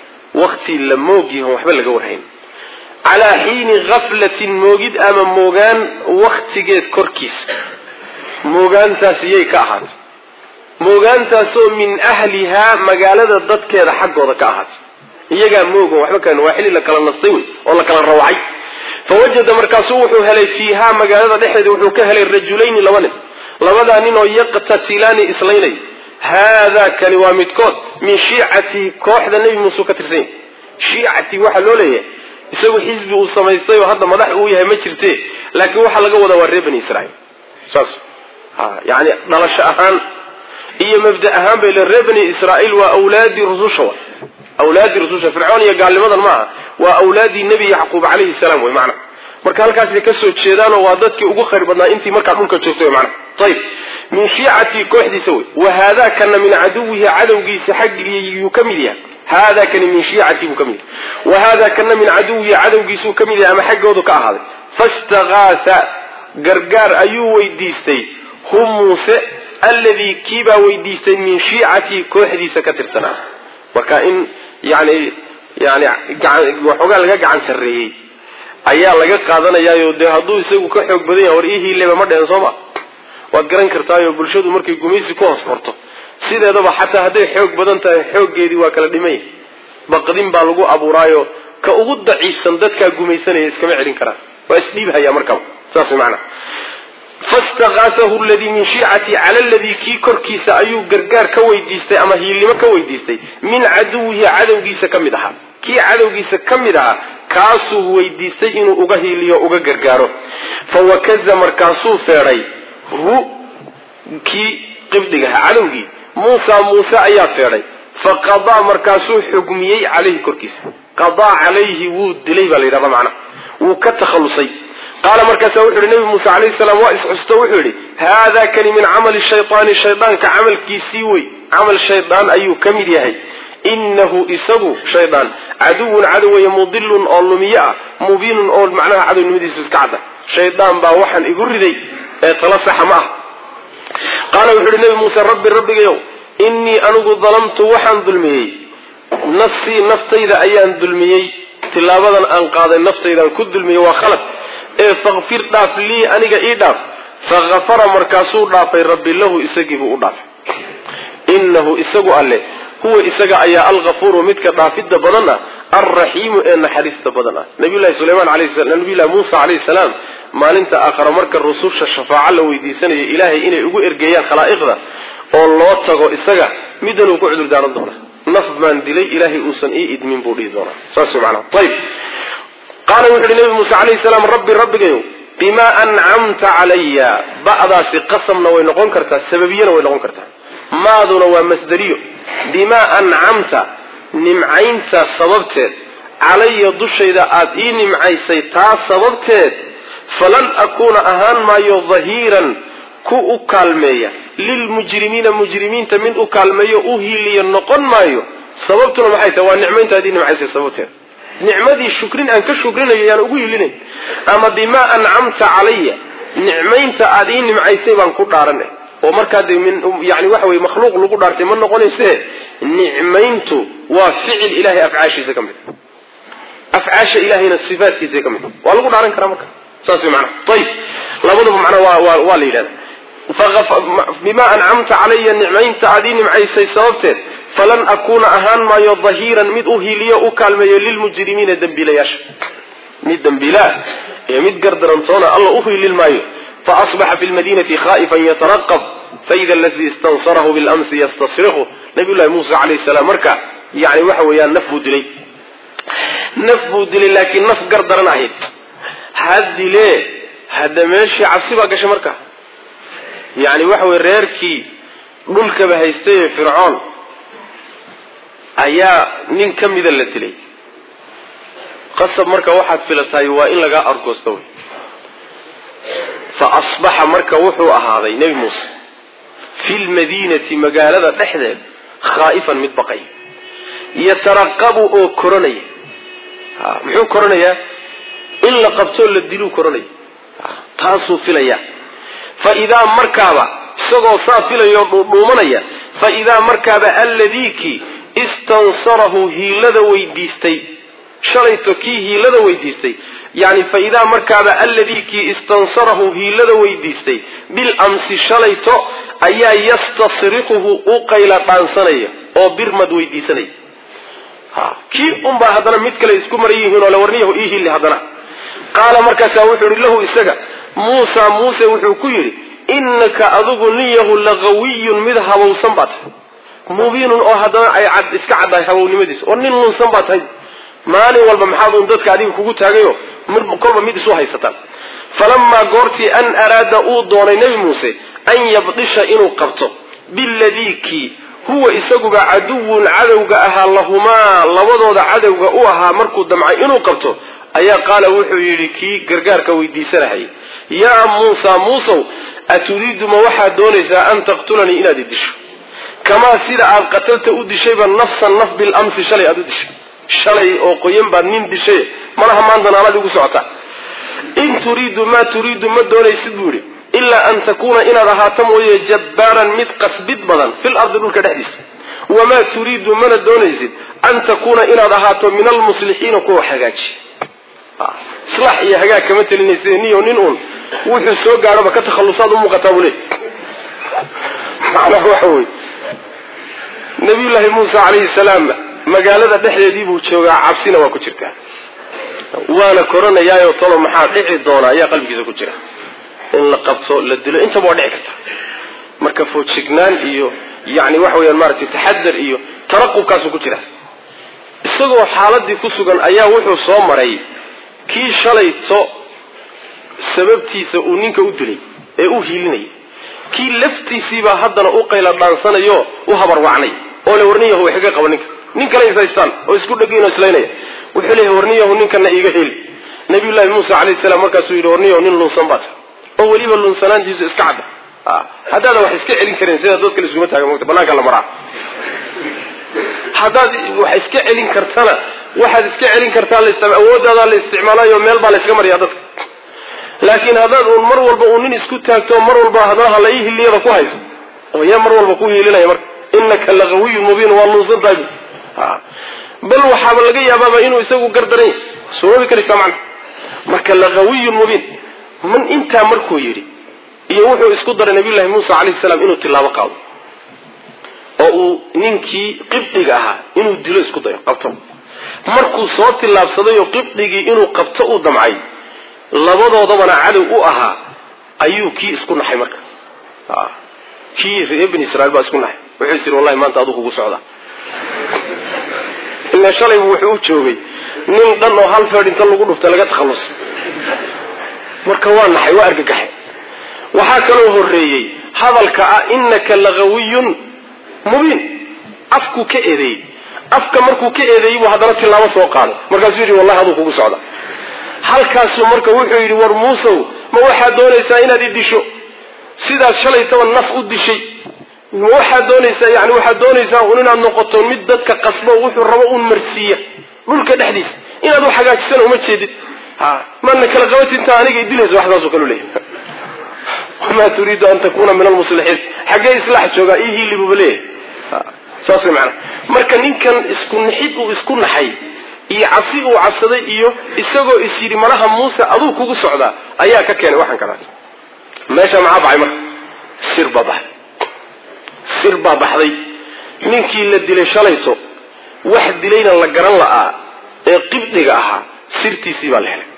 wakti la moogyahan waxba laga warhayn calaa xiini gaflatin moogid ama moogaan waktigeed korkiisa moogaantaas iyay ka ahaatay moogaantaasoo min ahlihaa magaalada dadkeeda xaggooda ka ahaatay iyagaa moogan waxba kan waa xilli la kala nastay wey oo la kala rawacay fawajada markaasuu wuxuu helay fiihaa magaalada dhexdeeda wuxuu ka helay rajulayni laba nin labadaa nin oo yaqtatilaani islaynay haadaa kani waa midkood min shiicatihi kooxda nebi muuse ka tirsan yahy shiicatii waxaa loo leeyahay isagu xisbi uu samaystay oo hadda madax uu yahay ma jirte laakiin waxaa laga wadaa waa reer bani israiil saas yani dhalasho ahaan iyo mabda ahaan bay le reer bani israiil waa awlaadii rususha wa awlaadii rususha fircoon iyo gaalnimadan maaha waa awlaadii nebi yacquub calayhi salaam wey macna marka halkaasay ka soo jeedaanoo waa dadkii ugu khayr badnaa intii markaa dhulka joogtay mana ayib min shiicatii kooxdiisa wey wa haadaa kana min caduwihi cadowgiisa xaggiyuu ka mid yahay haadaa kani min shiicatii buu ka mid yahay wa haadaa kana min caduwihi cadowgiisuu ka mid yahay ama xaggoodu ka ahaaday fastagaatha gargaar ayuu weydiistay hu muuse alladii kiibaa weydiistay min shiicatii kooxdiisa ka tirsanaa marka in yani yani waxoogaa laga gacan sarreeyey ayaa laga qaadanayaayo dee hadduu isagu ka xoog badan yahay war ii hiileba ma dhehen sooma waad garan kartaayo bulshadu markay gumaysi ku hoos xorto sideedaba xataa hadday xoog badan tahay xooggeedii waa kala dhimay baqdin baa lagu abuuraayo ka ugu daciifsan dadkaa gumaysanaya iskama celin karaan waa isdhiibhaya markaba saas maanaa fastaqaasahu ladii min shiicati cala ladii kii korkiisa ayuu gargaar ka weydiistay ama hiilnimo ka weydiistay min caduwihi cadowgiisa ka mid ahaa kii cadowgiisa ka mid ahaa kaasuu weydiistay inuu uga hiiliyo uga gargaaro fawakaza markaasuu feedhay hu kii qibdigaha cadowgii muusa muuse ayaa feedhay faqadaa markaasuu xugmiyey calayhi korkiisa qadaa calayhi wuu dilay baa la yidhahda macna wuu ka takhallusay qaala markaasa wuxu yidhi nabi muuse calayhi salaam waa isxusto wuxuu yidhi haada kani min camali shaytaani shaydaanka camalkiisii wey camal shaydaan ayuu ka mid yahay inahu isagu shaydaan caduwun cadow weeye mudilun oo lumiye ah mubiinun oo macnaha cadownimadiisu iska cadda shaydaan baa waxaan igu riday ee tala saxa ma ah qaala wuxu uhi nabi muuse rabbi rabbigayow innii anigu dalamtu waxaan dulmiyey nafsii naftayda ayaan dulmiyey tilaabadan aan qaaday naftaydaan ku dulmiyey waa khalad ee fakfir dhaaf lii aniga ii dhaaf fakafara markaasuu dhaafay rabbi lahu isagiibuu u dhaafay innahu isagu alle huwa isaga ayaa alkafuuru midka dhaafidda badan ah alraxiimu ee naxariista badan ah nabiyulahi sulaymaan nabiyulahi muusa calayhi salaam maalinta aakhara marka rususha shafaaco la weydiisanayo ilaahay inay ugu ergeeyaan khalaa'iqda oo loo tago isaga middan uu ku cudur daaran doona naf baan dilay ilaahay uusan ii idmin buu dhihi doonaa saas maanaa ayib qaala wuxu uhi nabi muuse calayhi salaam rabbi rabbigayow bimaa ancamta calaya ba'daasi qasamna way noqon kartaa sababiyana way noqon kartaa maaduna waa masderiyo bimaa ancamta nimcaynta sababteed calaya dushayda aada ii nimcaysay taa sababteed falan akuuna ahaan maayo dahiiran ku u kaalmeeya lilmujrimiina mujrimiinta mid u kaalmeeyo u hiiliya noqon maayo sababtuna maxay tahay waa nicmaynta aad ii nimcaysay sababteed nicmadii shukrin aan ka shukrinayo yaan ugu hiilinayn ama bimaa ancamta calaya nicmaynta aada ii nimcaysay baan ku dhaaranay oo markaa de min yani waxa weye makhluuq lagu dhaartay ma noqonayse nicmayntu waa ficil ilahay afcaashiisa ka mid afcaasha ilahayna sifaatkiisa ka mid waa lagu dhaaran karaa marka saas way maanaa ayib labadaba macnaa waa waa waa la yidhahda bimaa ancamta calaya nicmaynta aad ii nimcaysay sababteed falan akuuna ahaan maayo dahiiran mid u hiiliyo u kaalmeeyo lilmujrimiina dembiilayaasha mid dembiilaa ee mid gardarantoona alla u hiilin maayo faasbaxa fi lmadinati khaa'ifan yataraqab faida aladii istansarahu bilamsi yastasrihu nabiy llahi muuse calayhi salaam marka yani waxa weeyaan naf buu dilay naf buu dilay laakiin naf gardaran ahayd ha dilee hadda meeshii cabsi baa gashay marka yani waxa weye reerkii dhulkaba haystay ee fircoon ayaa nin ka mida la dilay qasab marka waxaad filatahay waa in lagaa argoosta wey fa asbaxa marka wuxuu ahaaday nebi muuse fi lmadiinati magaalada dhexdeed khaa'ifan mid baqay yataraqabu oo koranaya muxuu koranayaa in la qabtoo la diluu koranaya taasuu filaya fa idaa markaaba isagoo saa filayoo dhuudhuumanaya fa idaa markaaba alladiikii istansarahu hiilada weydiistay shalayto kii hiilada weydiistay yani fa idaa markaaba alladii kii istansarahu hiilada weydiistay bil amsi shalayto ayaa yastasrikuhu u qayla dhaansanaya oo birmad weydiisanaya kii unbaa haddana mid kale isku maran yihiin oo la warniyahu ii hili haddana qaala markaasaa wuxuu yihi lahu isaga muusa muuse wuxuu ku yidhi innaka adigu niyahu laqawiyun mid habowsan baa tahay mubiinun oo haddana ay cad iska caddahay habownimadiis oo nin lunsan baa tahay maalin walba maxaad uun dadka adiga kugu taagayo kolba mid isu haysataan falamaa goortii an araada uu doonay nebi muuse an yabdisha inuu qabto biladii kii huwa isaguba caduwun cadowga ahaa lahumaa labadooda cadowga u ahaa markuu damcay inuu qabto ayaa qaala wuxuu yidhi kii gargaarka weydiisanahayay yaa muusa muusow aturiidu ma waxaad doonaysaa an taqtulanii inaad i disho kamaa sida aad qatalta u dishayba nafsan naf bilamsi shalay aad u dishay shalay oo qoyan baad nin dishay malaha maanta naalad igu socota in turiidu maa turiidu ma doonaysid buu yidhi ilaa an takuuna inaad ahaato mooye jabbaaran mid qasbid badan fil ardi dhulka dhexdiisa wamaa turiidu mana doonaysid an takuuna inaad ahaato min almuslixiina kuwa hagaaji islaax iyo hagaag kama telinaysa niyo nin uun wuxuu soo gaadhoba ka takhallusaad u muuqataa buu leey macnaha waxa wey nabiyullaahi muusa calayhi salaam magaalada dhexdeedii buu joogaa cabsina waa ku jirtaa waana koranayaayo tolo maxaa dhici doona ayaa qalbigiisa ku jira in la qabto la dilo intaba waa dhici karta marka foojignaan iyo yani waxa weyaan maaragtay taxadar iyo taraqubkaasuu ku jira isagoo xaaladii ku sugan ayaa wuxuu soo maray kii shalayto sababtiisa uu ninka u dilay ee u hiilinayay kii laftiisiibaa haddana u qayla dhaansanayo u habarwacnay oo le warniyahu way kaga qaba ninka nin kale isaystaan oo isku dhegiinoo islaynaya wuxuu leeyahay warniyahu ninkana iiga heli nabiyullaahi muusa calayhi salaam markaasuu yidhi warniyahu nin lunsan baa tahay oo weliba lunsanaantiisu iska cadda haddaadan wax iska celin karin sida dadka la iskuma taaga mogta banaanka la maraa haddaad wax iska celin kartana waxaad iska celin kartaa awoodaadaa la isticmaalayo meel baa la yska mariyaa dadka laakiin haddaad uun mar walba uu nin isku taagto mar walba haddana hala ii hiliyada ku hayso oo yaa mar walba ku hiilinaya marka inaka laqawiyun mubiin waa luunsan tahay bal waxaaba laga yaabaaba inuu isagu gardaran yahay soobi karaysaa macna marka laqawiyun mubiin man intaa markuu yidhi iyo wuxuu isku daray nabiyullahi muusa calayhi salaam inuu tilaabo qaado oo uu ninkii qibdiga ahaa inuu dilo isku dayo qabto markuu soo tillaabsaday oo qibdigii inuu qabto uu damcay labadoodabana cadow u ahaa ayuu kii isku naxay marka kii reer bani israiil baa isku naxay wuxuu is yidhi wallahi maanta aduu kugu socdaa ila shalaybu wuxuu u joogay nin dhan oo hal feed inta lagu dhuftay laga takhallus marka waa naxay waa argagaxay waxaa kaloo horreeyey hadalka ah inaka laqawiyun mubiin afkuu ka eedeeyey afka markuu ka eedeeyey buu haddana tilaabo soo qaaday markaasuu yidhi wallahi aduu kugu socda halkaasuu marka wuxuu yidhi war muusow ma waxaad doonaysaa inaad i disho sidaad shalaytaba naf u dishay ma waxaad doonaysaa yani waxaad doonaysaa un inaad noqoto mid dadka qasbo wuxuu rabo un marsiiya dhulka dhexdiisa inaad u hagaajisana uma jeedid ha maadna kala qabat intaa aniga idilayso wax saasoo kalu leeyahy wamaa turiidu an takuna min almuslixiin xaggee islaax joogaa ii hiili buuba leeyahay saas way macana marka ninkan isku naxid uu isku naxay iyo cabsi uu cabsaday iyo isagoo is yidhi malaha muuse aduu kugu socdaa ayaa ka keenay waxaan kalaat meesha maxaa baxay marka sir baa baxday sir baa baxday ninkii la dilay shalayto wax dilayna la garan la'aa ee qibdiga ahaa sirtiisii baa la helay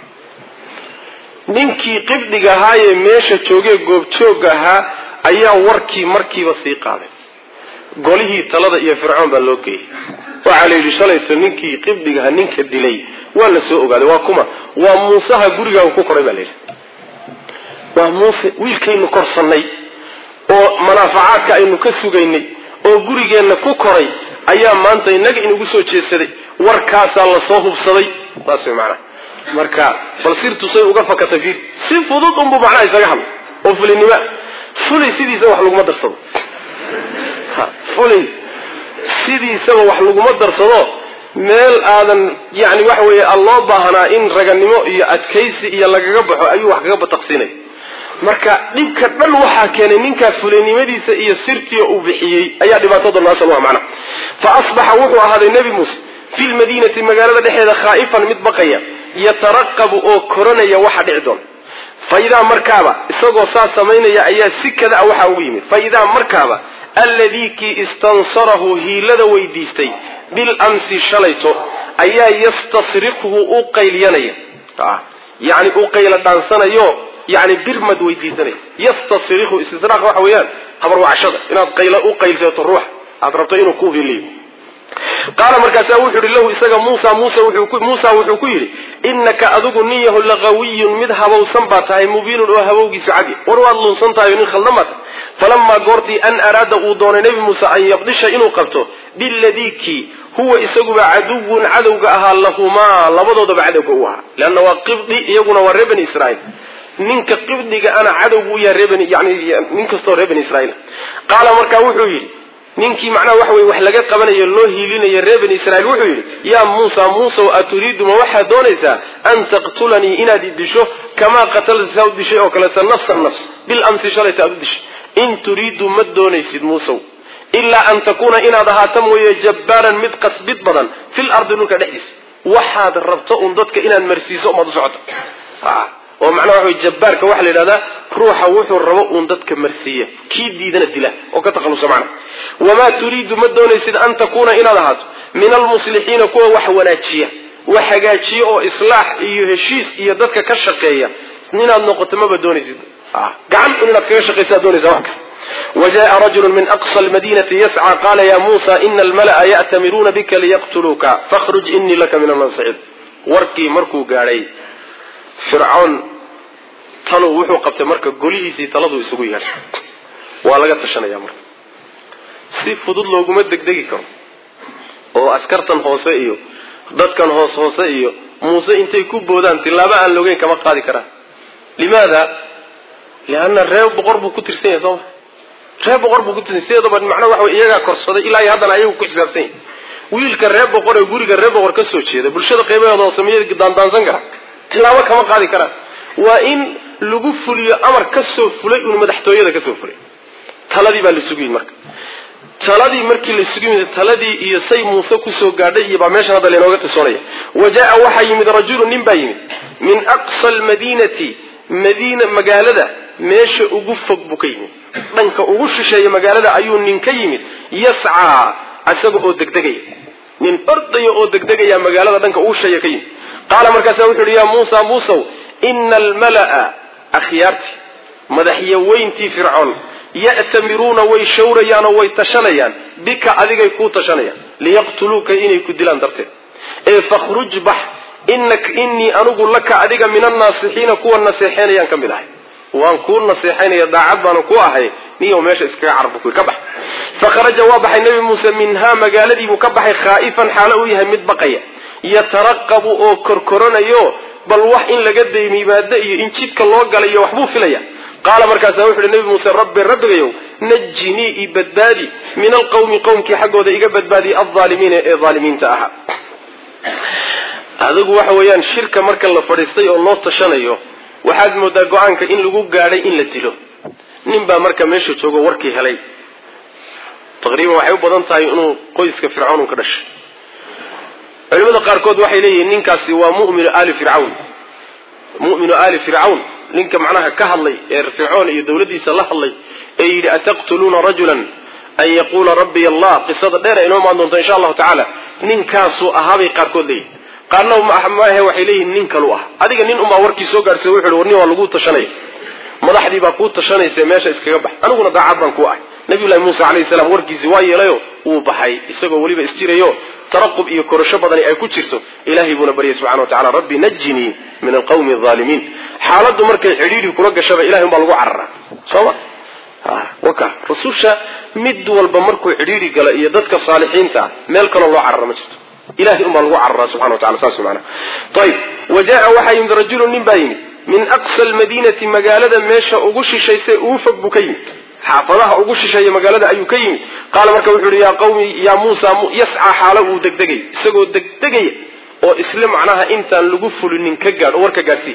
ninkii qibdiga ahaayee meesha joogee goobjoogga ahaa ayaa warkii markiiba sii qaaday golihii talada iyo fircoon baa loo geeyey waxaa la yidhi shalayto ninkii qibdigaha ninka dilay waa la soo ogaaday waa kuma waa muusaha gurigaaga ku koray baa la yidhi waa muuse wiilkaynu korsannay oo manaafacaadka aynu ka sugaynay oo gurigeenna ku koray ayaa maanta innaga inugu soo jeedsaday warkaasaa la soo hubsaday saas way macnaha marka bal sirtusay uga fakatay fiir si fudud unbuu macnaha isaga hadla oo fulinima fulay sidiisa wax laguma darsado fulay sidiisaba wax laguma darsado meel aadan yani waxa weeye aan loo baahnaa in raganimo iyo adkaysi iyo lagaga baxo ayuu wax kaga bataqsiinay marka dhibka dhan waxaa keenay ninkaa fulinimadiisa iyo sirtii uu bixiyey ayaa dhibaatada noasal waa macna fa asbaxa wuxuu ahaaday nebi muuse fi lmadiinati magaalada dhexeeda khaa'ifan mid baqaya yataraqabu oo koranaya waxa dhici doona fa idaa markaaba isagoo saas samaynaya ayaa si kada a waxaa ugu yimid fa idaa markaaba alladii kii istansarahu hiilada weydiistay bilamsi shalayto ayaa yastasriqhu u qaylyanaya yani u qayla dhaansanayo yani birmad weydiisanaya yastasriqhu istisraaq waxa weeyaan habarwacshada inaad qayla u qaylsato ruux aad rabto inuu ku hiliyo qaala markaasaa wuxuu yihi lahu isaga muusa muusa wuxuu ku yidhi inaka adigu nin yahu laqawiyun mid habowsan baa tahay mubiinun oo habowgiisu cadi war waad lunsan tahay nin khaldan baa tahay falamaa goortii an araada uu doonay nebi muuse an yabdisha inuu qabto biladii kii huwa isaguba caduwun cadowga ahaa lahumaa labadoodaba cadowga u ahaa leanna waa qibdi iyaguna waa reer bani israiil ninka qibdiga ana cadowgu u yahay reer bani yani nin kastoo reer bani israiil qaala markaa wuxuu yidhi ninkii macnaha waxa weye wax laga qabanayo loo hiilinayo reer bani israiil wuxuu yidhi yaa muusa muusow aturiidu ma waxaad doonaysaa an taqtulanii inaad i disho kamaa qatalta saa u dishay oo kaleta nafsan nafs bil amsi shalayta aad u dishay in turiidu ma doonaysid muusow ilaa an takuuna inaad ahaato mooye jabbaaran mid qasbid badan fil ardi dhulka dhexdiisa waxaad rabto un dadka inaad marsiiso umaad u socoto oo macnaha waxa wey jabbaarka waxaa la yidhahdaa ruuxa wuxuu rabo uun dadka marsiiya kii diidana dila oo ka takhalusa macna wamaa turiidu ma doonaysid an takuuna inaad ahaato min almuslixiina kuwa wax wanaajiya wax hagaajiya oo islaax iyo heshiis iyo dadka ka shaqeeya inaad noqoto maba doonaysid gacan un inaad kaga shaqaysaad doonaysa wax kasta وجاء رجل من أقصى المدينة يسعى قال يا موسى إن الملأ يأتمرون بك ليقتلوك فاخرج إني لك من الناصحين warkii markuu gaadhay fircoon talow wuxuu qabtay marka golihiisii taladu isugu yeedhay waa laga tashanaya marka si fudud looguma degdegi karo oo askartan hoose iyo dadkan hoos hoose iyo muuse intay ku boodaan tilaabo aan logeyn kama qaadi karaan limaada lianna reer boqor buu ku tirsan yahay sooma reer boqor buu ku tirsan sideedaba macnaa waxa wey iyagaa korsaday ilaa iyo haddana ayagu ku xisaabsan yahay wiilka reer boqor ee guriga reer boqor ka soo jeeda bulshada qaybaheeda oo sameeyada daandaansan kara tilaabo kama qaadi karaan waa in lagu fuliyo amar ka soo fulay un madaxtooyada ka soo fulay taladii baa la sugu yimid marka taladii markii la sugu yimid taladii iyo say muuse kusoo gaadhay iyo baa meeshan hadda lainooga qisoonaya wa jaa waxaa yimid rajulu nin baa yimid min aqsa almadiinati madiina magaalada meesha ugu fog buu ka yimid dhanka ugu shisheeya magaalada ayuu nin ka yimid yascaa isaga oo degdegaya nin ordaya oo degdegaya magaalada dhanka ugu shisheeya ka yimid qaala markaasa wuxu uhi yaa muusa muusow ina almala'a akhyaartii madaxyaweyntii fircoon ya'tamiruuna way shawrayaan oo way tashanayaan bika adigay kuu tashanayaan liyaqtuluuka inay ku dilaan darteed ee fakhruj bax innii anigu laka adiga min annaasixiina kuwa naseexeynayaan ka mid ahay waan kuu naseexaynaya daacad baana ku ahay niyow meesha iskaga carbu ka bax fakharaja waa baxay nebi muuse minhaa magaaladiibuu ka baxay khaa'ifan xaalo uu yahay mid baqaya yataraqabu oo korkoranayo bal wax in laga daymiimaado iyo in jidka loo galayo waxbuu filaya qaala markaasa wuxu uhi nebi muuse rabbi rabbigayow najinii i badbaadi min alqawmi qowmkii xaggooda iga badbaadiya aldaalimiina ee daalimiinta ahaa adigu waxa weeyaan shirka marka la fadhiistay oo loo tashanayo waxaad moodaa go-aanka in lagu gaadhay in la dilo nin baa marka meesha joogo warkii helay taqriiban waxay u badan tahay inuu qoyska fircawn ka dhashay culimada qaarkood waxay leeyihiin ninkaasi waa muminu ali fircawn muminu ali fircawn ninka macnaha ka hadlay ee fircoon iyo dawladdiisa la hadlay ee yidhi ataqtuluuna rajulan an yaquula rabbiy allah qisada dheer ay inoo imaan doonto insha allahu tacaala ninkaasuu ahaabay qaarkood leeyihin qaarna maahe waxay leeyihiin nin kalu ah adiga nin unbaa warkii soo gaarhsay wuxu war nin waa lagu tashanaya madaxdii baa kuu tashanaysa meesha iskaga bax aniguna daacad baan ku ahay nabiyullahi muuse calayhi salaam warkiisii waa yeelayo wuu baxay isagoo weliba isjirayo taraqub iyo korasho badani ay ku jirto ilaahay buuna baryay subxana wa tacala rabbi najinii min alqawmi alaalimiin xaaladdu markay cidhiidhi kula gashaba ilahay un baa lagu cararaa sooma waka rasusha mid walba markuu cidhiidhi gala iyo dadka saalixiinta ah meel kaloo loo carara ma jirto ilahay un baa lagu cararaa subxana wa tacala saas maana ayib wa jaa waxaa yimid rajulu nin baa yimid min aqsa almadiinati magaalada meesha ugu shishaysay ugu fog buu ka yimid xaafadaha ugu shisheeya magaalada ayuu ka yimid qaala marka wuxuu yihi yaa qawmi yaa muusa yascaa xaalo uu degdegay isagoo degdegaya oo isle macnaha intaan lagu fulinin ka gaadh oo war ka gaadhsii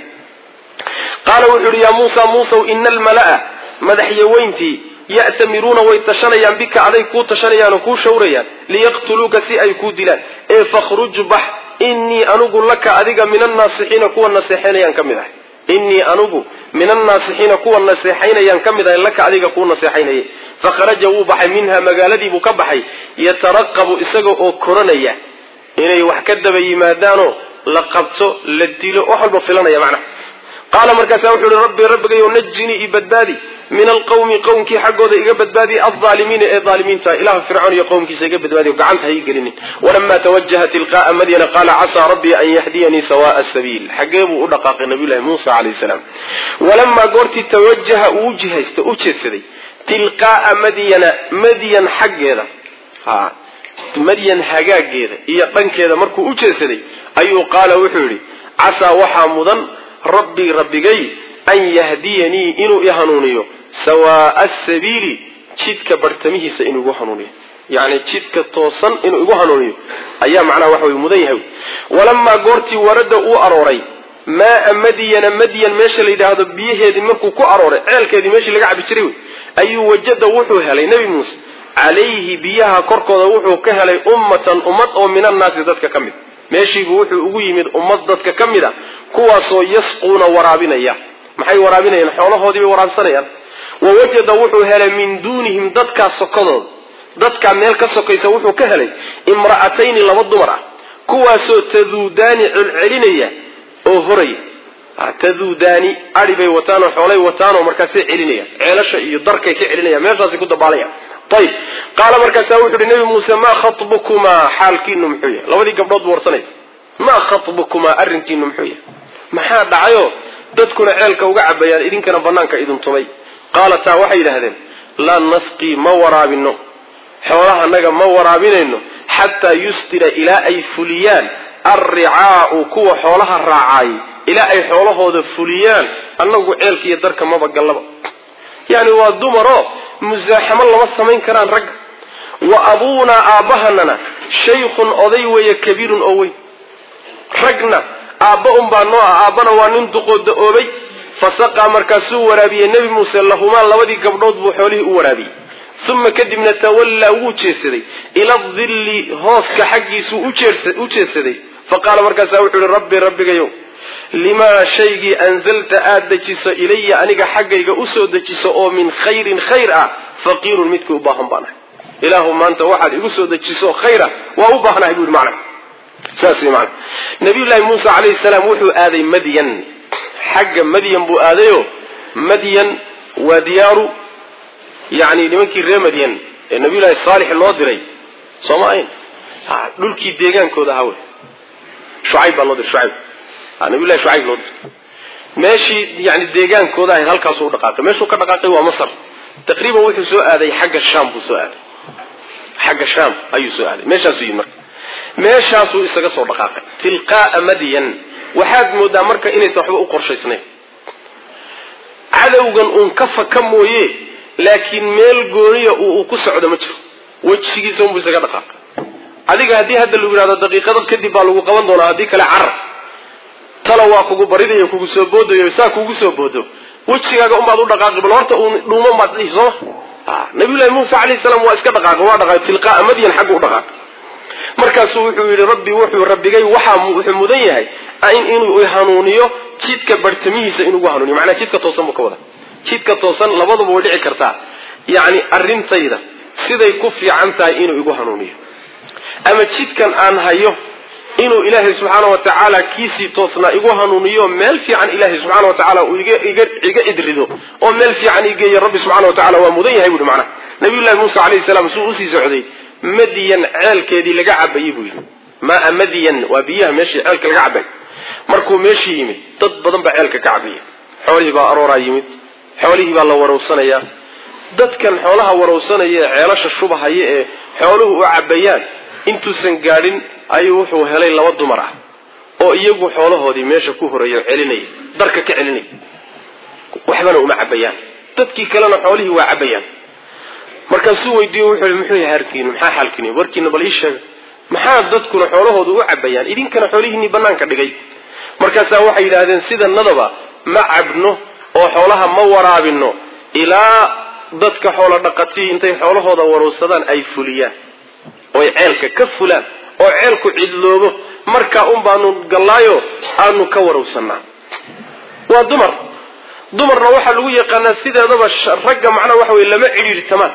qaala wuxuu yihi yaa muusa muusaw ina almala'a madaxyaweyntii ya'tamiruuna way tashanayaan bika aday kuu tashanayaan oo kuu shawrayaan liyaqtuluuka si ay kuu dilaan ee fakhruj bax innii anugu laka adiga min annaasixiina kuwa naseexaynayaan ka mid ahay innii anugu min annaasixiina kuwa naseexaynayaan ka mid ahay laka adiga kuu naseexaynayay fakharaja wuu baxay minha magaaladiibuu ka baxay yataraqabu isaga oo koranaya inay wax ka daba yimaadaanoo la qabto la dilo wax walba filanaya macnaha qaala markaasa wuxuu ihi rabbi rabbigayow najinii i badbaadi min alqawmi qowmkii xaggooda iga badbaadiya aldaalimiina ee daalimiinta ilaha fircoon iyo qowmkiisa iga badbaadiyo gacanta ha ii gelinin walama tawajaha tilqa'a madyana qaala casaa rabbii an yahdiyanii sawa'a sabiil xaggee buu u dhaqaaqay nabiyullahi muusa calayhi salaam walamaa goortii tawajaha uu jihaysta u jeedsaday tilqaa'a madyana madyan xaggeeda ha madyan hagaageeda iyo dhankeeda markuu u jeedsaday ayuu qaala wuxuu yidhi casaa waxaa mudan rabbii rabbigay an yahdiyanii inuu i hanuuniyo sawaa'a asabiili jidka bartamihiisa inuu igu hanuuniyo yani jidka toosan inuu igu hanuuniyo ayaa macnaha waxa wey mudan yahay walamaa goortii warada uu arooray maaa madyana madyan meesha la yidhaahdo biyaheedii markuu ku arooray ceelkeedii meeshii laga cabi jiray wey ayuu wajada wuxuu helay nebi muuse calayhi biyaha korkooda wuxuu ka helay ummatan ummad oo min annaasi dadka ka mid meeshiibuu wuxuu ugu yimid ummad dadka ka mid a kuwaasoo yasquuna waraabinaya maxay waraabinayaan xoolahoodii bay waraabsanayaan wa wajada wuxuu helay min duunihim dadkaa sokodooda dadkaa meel ka sokaysa wuxuu ka helay imra'atayni laba dumar ah kuwaasoo taduudaani celcelinaya oo horaya taduudaani adi bay wataan oo xoolay wataan oo markaasay celinayaan ceelasha iyo darkay ka celinayaan meeshaasay ku dabaalayaan ayib qaala markaasaa wuxu uhi nebi muuse maa khatbukumaa xaalkiinu muxuu yahay labadii gabdhood buu warsanaya maa khatbukumaa arrinkiinu muxuu yahay maxaa dhacayoo dadkuna ceelka uga cabayaan idinkana banaanka idin tumay qaalataa waxay yidhaahdeen laa nasqii ma waraabino xoolahanaga ma waraabinayno xataa yusdira ilaa ay fuliyaan alricaau kuwa xoolaha raacaayay ilaa ay xoolahooda fuliyaan annagu ceelka iyo darka maba gallaba yani waa dumaroo musaaxamo lama samayn karaan ragga wa abuunaa aabbahanana shaykhun oday weeye kabiirun oo weyn ragna aabba unbaa noo ah aabbana waa nin duqooda oobay fasaqaa markaasuu waraabiyey nebi muuse lahumaa labadii gabdhood buu xoolihii u waraabiyey uma kadibna tawallaa wuu jeedsaday ila dilli hooska xaggiisuu u jeedsaday faqaala markaasaa wuxuu ihi rabbi rabbigayow limaa shaygii anzalta aada dejiso ilaya aniga xaggayga usoo dejiso oo min khayrin khayr ah faqiirun midkii u baahan baan ahay ilaahu maanta waxaad igu soo dejiso khayra waa u baahnahay bui mana saas wy mana nabiyullaahi muuse calayhi salaam wuxuu aaday madyan xagga madyan buu aadayo madyan waa diyaaru yani nimankii reer madyan ee nabiyullaahi saalix loo diray sooma ayn dhulkii deegaankooda ahaa wey shucayb baa loo diray shucayb nabiyullahi shucayb loo diray meeshii yani deegaankooda ahayd halkaasuu u dhaqaaqay meeshuu ka dhaqaaqay waa masar taqriiban wuxuu soo aaday xagga sham buu soo aaday xagga sham ayuu soo aaday meeshaasuu yimid marka meeshaasuu isaga soo dhaqaaqay tilqaaa madyan waxaad moodaa marka inaysan waxba u qorshaysnayn cadowgan uun ka faka mooye laakiin meel gooniya uu ku socdo ma jiro wejigiisa unbuu isaga dhaqaaqay adiga haddii hadda lagu yidhahdo daqiiqado kadib baa lagu qaban doonaa haddii kale carar tala waa kugu baridayo kugu soo boodayo saa kugu soo boodo wejigaaga unbaad u dhaqaaqi bal horta uun dhuuman baad dhihi sooma nabiyullahi muuse calayhi salaam waa iska dhaqaaqay waa dhaqaaqay tilqaaa madyan xagga u dhaqaaqay markaasuu wuxuu yidhi rabbi wuxuu rabbigay waxaa wuxuu mudan yahay inuu hanuuniyo jidka bartamihiisa inugu hanuuniyo macnaa jidka toosan buu ka wada jidka toosan labaduba way dhici kartaa yacni arrintayda siday ku fiican tahay inuu igu hanuuniyo ama jidkan aan hayo inuu ilaahay subxaana wa tacaala kiisii toosnaa igu hanuuniyo meel fiican ilaahay subxaana wa tacaala uu iga idrido oo meel fiican igeeyo rabbi subxana wa tacala waa mudan yahay buuhi macnaha nabiyullahi muuse calayhi salaam suu usii socday madyan ceelkeedii laga cabayey buu yidhi maa madyan waa biyaha meeshii ceelka laga cabay markuu meeshii yimid dad badan baa ceelka ka cabaya xoolihii baa arooraa yimid xoolihii baa la warowsanayaa dadkan xoolaha warowsanaya ee ceelasha shubahaya ee xooluhu u cabayaan intuusan gaadhin ayuu wuxuu helay laba dumar ah oo iyagu xoolahoodii meesha ku horeeya celinaya darka ka celinaya waxbana uma cabayaan dadkii kalena xoolihii waa cabayaan markaasuu weydiiye wuxuu i muxuu yahay harkiinu maxaa xaalkiinu warkiina bal ii sheega maxaa dadkuna xoolahooda u cabayaan idinkana xoolihiinii banaanka dhigay markaasaa waxay yidhaahdeen sidanadaba ma cabno oo xoolaha ma waraabino ilaa dadka xoolo dhaqatii intay xoolahooda warowsadaan ay fuliyaan oy ceelka ka fulaan oo ceelku cidloobo markaa un baanu gallaayo aanu ka warowsanaa waa dumar dumarna waxaa lagu yaqaanaa sideedaba ragga macnaha waxa weye lama cidhiirtamaan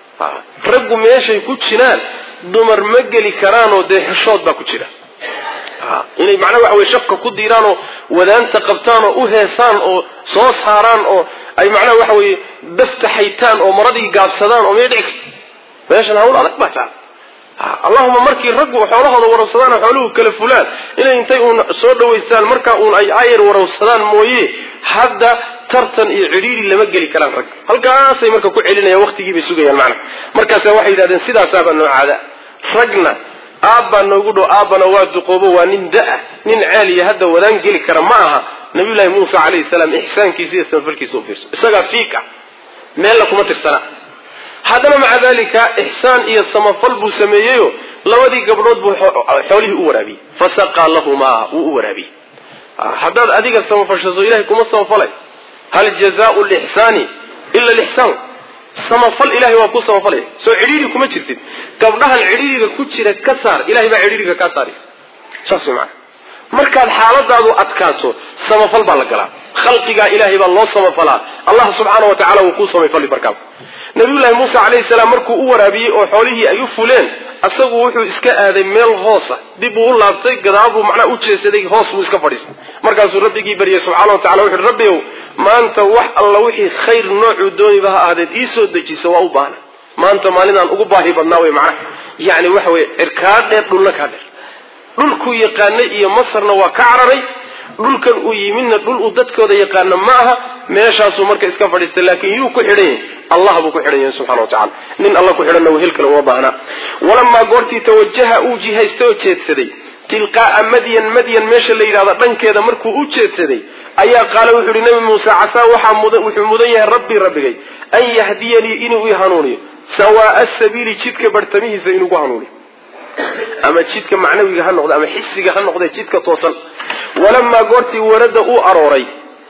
raggu meeshay ku jiraan dumar ma geli karaanoo dee xeshood baa ku jira inay macnaha waxa weye shafka ku diiraanoo wadaanta qabtaan oo u heesaan oo soo saaraan oo ay macnaha waxa weye daftaxaytaan oo maradii gaabsadaan oo may dhici karto meeshan hawl adag baa taa allahuma markii raggu xoolahooda warawsadaan oo xooluhu kala fulaan inay intay uun soo dhawaystaan markaa uun ay ayar warawsadaan mooye hadda tartan iyo cidhiiri lama geli karaan rag halkaasay marka ku celinayaan waqtigii bay sugayaan macna markaasa waxay yidhahdeen sidaasaabaa noo caada ragna aabbaa noogu dhow aabbana waa duqoobo waa nin da-a nin ceeliya hadda wadaan geli kara ma aha nabiyullaahi muuse calayhi salaam ixsaankiisa iyo samafalkiisa u fiirso isagaa fiika meella kuma tirsana haddana maca dalika ixsaan iyo samafal buu sameeyeyo labadii gabdhood buu xoolihii u waraabiyey fasaqaa lahumaa wuu u waraabiyey haddaad adiga samafashaso ilahay kuma samafalay hal jazaau lixsaani ila lixsaan samafal ilahay waa ku samafalaya soo cidhiidhi kuma jirtid gabdhahan cidhiidhiga ku jira ka saar ilahay baa cidhiidhiga kaa saaraya saas way macana markaad xaaladaadu adkaato samafal baa la galaa khalqigaa ilaahay baa loo samafalaa allah subxaana wa tacala wuu kuu samafali markaaba nabiyullaahi muuse calayhi salaam markuu u waraabiyey oo xoolihii ay u fuleen isagu wuxuu iska aaday meel hoosa dib uu u laabtay gadaabuu macnaa u jeesaday hoos buu iska fadhiistay markaasuu rabbigii baryay subxana wa tacala wuxuuhi rabbiyow maanta wax alla wixii khayr noocuu dooniba ha ahdeed ii soo dejiso waa u baahna maanta maalinaan ugu baahi badnaa wey macnaha yacni waxa weye cirkaa dheer dhulna kaa dheer dhulkuu yaqaanay iyo masarna waa ka cararay dhulkan uu yimidna dhul uu dadkooda yaqaana ma aha meeshaasuu marka iska fadhiistay laakiin yuu ku xidhan yahay allah buu ku xidhan yahay subxana wa tacala nin alla ku xidhanna wehel kale uma baahnaa walamaa goortii tawajaha uu jihaystay oo jeedsaday tilqaa'a madyan madyan meesha la yidhahdo dhankeeda markuu u jeedsaday ayaa qaala wuxuu yihi nabi muuse casaa waxaa mudan wuxuu mudan yahay rabbii rabbigay an yahdiyanii inuu i hanuuniyo sawaaa sabiili jidka bartamihiisa inuugu hanuuniyo ama jidka macnawiga ha noqde ama xisiga ha noqde jidka toosan walamaa goortii warada uu arooray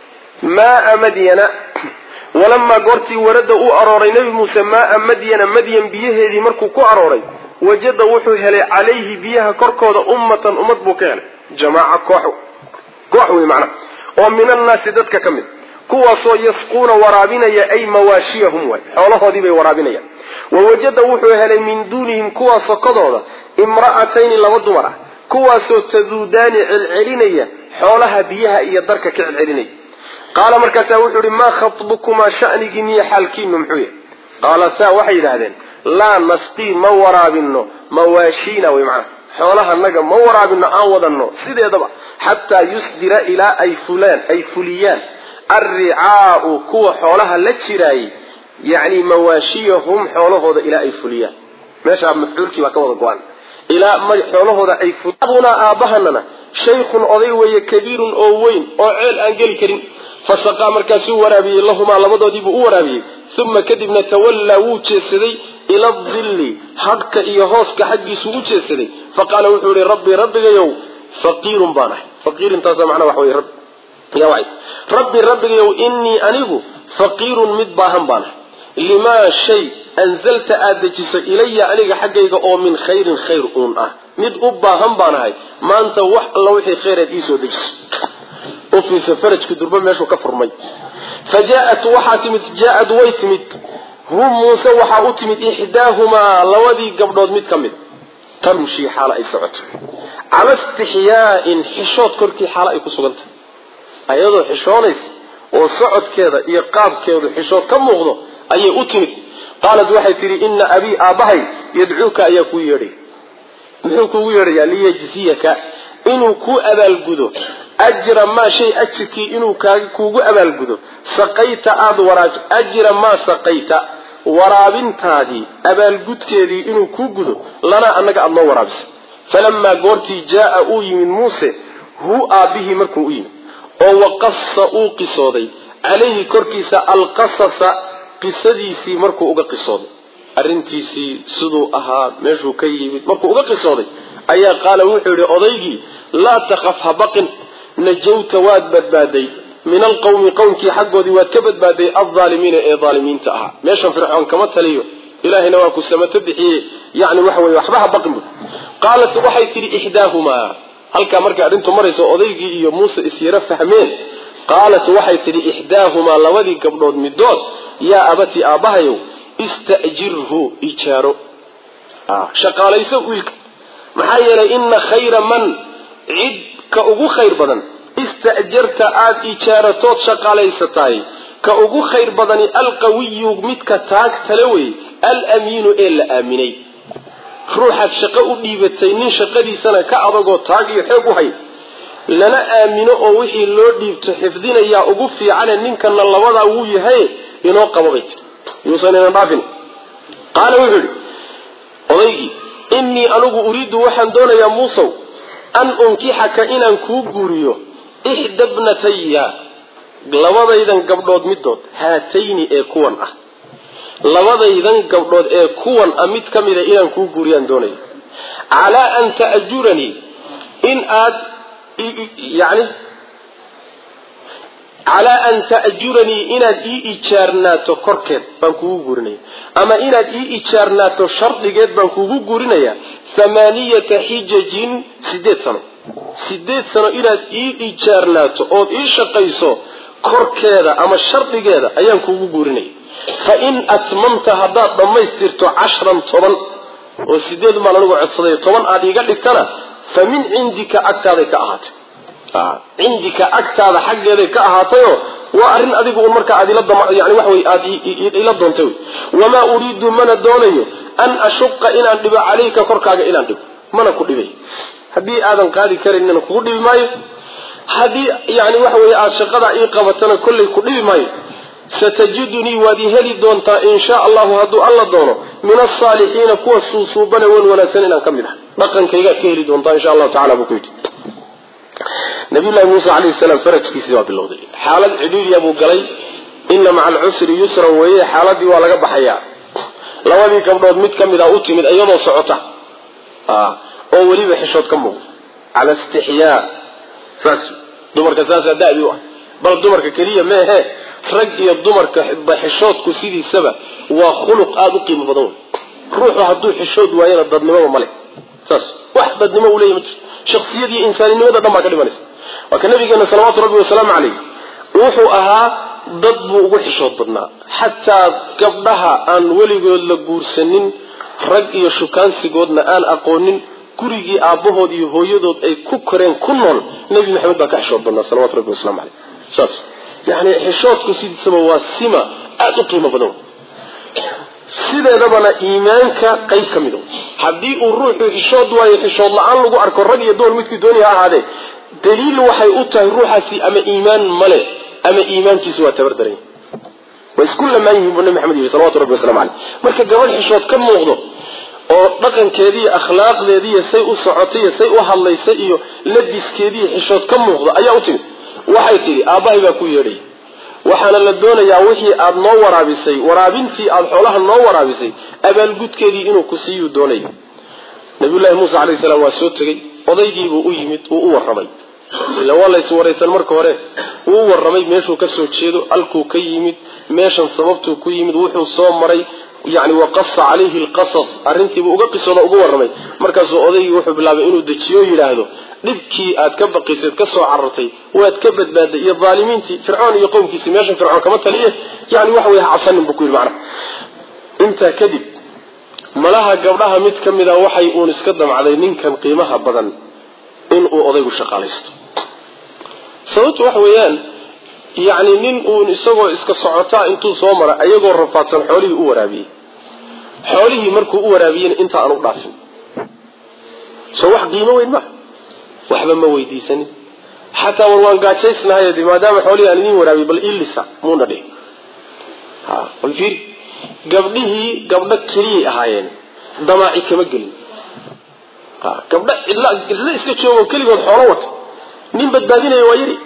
maaa madyana walamaa goortii warada uu arooray nebi muuse maaa madyana madyan biyaheedii markuu ku arooray wajada wuxuu helay calayhi biyaha korkooda ummatan ummad buu ka helay jamaaca koox koox wey macnaha oo min annaasi dadka ka mid kuwaasoo yasquuna waraabinaya ay mawaashiyahum waay xoolahoodii bay waraabinayaan wawajada wuxuu helay min duunihim kuwaa sokodooda imra'atayni laba dumar ah kuwaasoo taduudaani celcelinaya xoolaha biyaha iyo darka ka celcelinaya qaala markaasaa wuxuu ihi maa khatbukumaa shanigiin iyo xaalkiinu muxuu yahay qaalataa waxay yidhaahdeen laa nasqii ma waraabino mawaashiina wey macnaha xoolahanaga ma waraabino aan wadanno sideedaba xataa yusdira ilaa ay fulaan ay fuliyaan alricaau kuwa xoolaha la jiraayay yacni mawaashiyahum xoolahooda ilaa ay fuliyaan meeshaa mafcuulkii baa ka wada go-an ilaa xoolahooda ay abunaa aabbahanana shaykhun oday weeye kabiirun oo weyn oo ceel aan geli karin fasaqaa markaasuu waraabiyey lahumaa labadoodiibuu u waraabiyey uma kadibna tawallaa wuu jeedsaday ila dilli hadhka iyo hooska xaggiisuu u jeedsaday faqaala wuxuu yihi rabbi rabbigayow faqiirun baan ahay faqiirintaasa macnaa waxa wey rabbi rabbi rabbigayow innii anigu faqiirun mid baahan baan ahay limaa shay anzalta aada dejiso ilaya aniga xaggayga oo min khayrin khayr uun ah mid u baahan baan ahay maanta wax alla wixii khayraad iisoo dejiso ufiisa farajku durba meeshuu ka furmay fa jaaat waxaa timid jaa-ad way timid hum muuse waxaa u timid ixdaahumaa labadii gabdhood mid ka mid tamshii xaalo ay socoto cala istixyaa'in xishood korkii xaalo ay ku sugan tahay ayadoo xishoonaysa oo socodkeeda iyo qaabkeedu xishood ka muuqdo ayay u timid qaalat waxay tidhi ina abii aabbahay yadcuuka ayaa kuu yeedhay muxuu kuugu yeedhayaa liyajziyaka inuu kuu abaalgudo ajra maa shay ajirkii inuu kuugu abaalgudo saqayta aada waraaj ajra maa saqayta waraabintaadii abaalgudkeedii inuu kuu gudo lanaa annaga aada noo waraabisa falamaa goortii jaaa uu yimid muuse hu aabbihii markuu u yimid oo waqasa uu qisooday calayhi korkiisa alqasasa qisadiisii markuu uga qisooday arrintiisii siduu ahaa meeshuu ka yimid markuu uga qisooday ayaa qaala wuxuu yidhi odaygii laa takhaf ha baqin najawta waad badbaaday min alqawmi qowmkii xaggoodii waad ka badbaaday aldaalimiina ee daalimiinta ahaa meeshan fircoon kama taliyo ilaahayna waa ku samato bixiyey yani waxa weye waxba ha baqin bu qaalat waxay tidhi ixdaahumaa halkaa markay arrintu marayso odaygii iyo muuse isyaro fahmeen qaalat waxay tidhi ixdaahumaa labadii gabdhood midood yaa abatii aabbahayow ista'jirhu ijaaro shaqaalayso wiilka maxaa yeelay ina khayra man cid ka ugu khayr badan ista'jarta aada ijaaratood shaqaalaysatahay ka ugu khayr badani alqawiyu midka taag tale wey alamiinu ee la aaminay ruuxaad shaqo u dhiibatay nin shaqadiisana ka adagoo taag iyo xoog u hay lana aamino oo wixii loo dhiibto xifdinayaa ugu fiicane ninkana labadaa wuu yahay inoo qaba bay tiri yuusan inan dhaafin qaala wuxuu yidhi odaygii innii anigu uriidu waxaan doonayaa muusow an unkixaka inaan kuu guuriyo ixda bnataya labadaydan gabdhood midood haatayni ee kuwan ah labadaydan gabdhood ee kuwan a mid ka mida inaan kuu guuriyaan doonaya calaa an ta'juranii in aad yani calaa an ta'juranii inaad ii ijaarnaato korkeed baan kugu guurinaya ama inaad ii ijaarnaato shardigeed baan kugu guurinaya thamaaniyata xijajin sideed sano sideed sano inaad ii ijaarnaato ood ii shaqayso korkeeda ama shardigeeda ayaan kugu guurinaya fa in atmamta haddaad dhammaystirto cashran toban oo sideed baan anigu codsaday toban aada iiga dhigtana fa min cindika agtaaday ka ahaatay cindika agtaada xaggeeday ka ahaatayoo waa arrin adigu un markaa aad yani wax wey aad ila doontay wey wamaa uriidu mana doonayo an ashuqa inaan dhibo calayka korkaaga inaan dhibo mana ku dhibay haddii aadan qaadi karanina kugu dhibi maayo haddii yani waxa wey aada shaqadaa ii qabatana kollay ku dhibi maayo satajidunii waad i heli doontaa in sha allahu hadduu alla doono min asaalixiina kuwa suusuubane wan wanaagsan inaan ka mid ah dhaqankaygaad ka heli doontaa insha allahu tacala buu ku yidhi nabiyullahi muuse calayhi salaam farajkiisii waa bilowday xaalad cidhiidya buu galay ina maca alcusri yusran weeye xaaladii waa laga baxayaa labadii gabdhood mid ka mid a u timid iyadoo socota oo weliba xishood ka muuqda cala istixyaa saas dumarka saasaa da'di u ah bal dumarka keliya meehe rag iyo dumarka xishoodku sidiisaba waa khuluq aada u qiimo badan wey ruuxu hadduu xishood waayana dadnimaba male saas wax dadnimo uu leeya ma jirto shaksiyad iyo insaaninimada dhan baa ka dhimanaysa waa ka nabigeena salawaatu rabbi wasalaamu calayh wuxuu ahaa dad buu ugu xishood badnaa xataa gabdhaha aan weligood la guursanin rag iyo shukaansigoodna aan aqoonin gurigii aabbahood iyo hooyadood ay ku koreen ku nool nebi maxamed baa ka xishood badnaa salawatu rabbi waslamu caleyh saas yani xishoodku sidiisaba waa sima aada u qiimo badan sideedabana iimaanka qayb ka mid haddii uu ruuxu xishood waayo xishood la-aan lagu arko rag iyo dumar midkii dooni ha ahaadee daliil waxay u tahay ruuxaasi ama iimaan male ama iimaankiisu waa tabardaran way isku lamaan yihiin buu nabi maxamed yihi salawatu rabbi waslamu caleyh marka gabadh xishood ka muuqdo oo dhaqankeediiyo akhlaaqdeediiyo say u socotay iyo say u hadlaysay iyo labiskeediiyo xishood ka muuqdo ayaa u timid waxay tidhi aabbahay baa ku yeedhay waxaana la doonayaa wixii aada noo waraabisay waraabintii aada xoolaha noo waraabisay abaalgudkeedii inuu ku siiyuu doonaya nabiyullaahi muuse calayhi salaam waa soo tegey odaygiibuu u yimid wuu u warramay ila waa lays waraysan marka hore wuu u warramay meeshuu ka soo jeedo halkuu ka yimid meeshan sababtuu ku yimid wuxuu soo maray yani waqasa calayhi alqasas arrintiibuu uga qisooda uga warramay markaasuu odaygii wuxuu bilaabay inuu dejiyo yidhaahdo dhibkii aad ka baqiseed ka soo carartay waad ka badbaaday iyo dhaalimiintii fircoon iyo qowmkiisii meeshan fircoon kama taliye yani waxa wey cabsanin buu ku yidhi macnaha intaa kadib malaha gabdhaha mid ka mid a waxay uun iska damcday ninkan qiimaha badan inuu odaygu shaqaalaysto sababtu waxa weeyaan yacni nin uun isagoo iska socotaa intuu soo mara ayagoo rafaadsan xoolihii u waraabiyey xoolihii markuu u waraabiyeyna inta aan u dhaafin soo wax qiimo weyn maa waxba ma weydiisanin xataa war waan gaajaysnahay de maadaama xoolihii aan idiin waraabiyey bal ilisa muuna dhihin ha bal fiiri gabdhihii gabdho keliyay ahaayeen damaaci kama gelin ha gabdho cidla cidlo iska joogo keligood xoolo wata nin badbaadinaya waa yari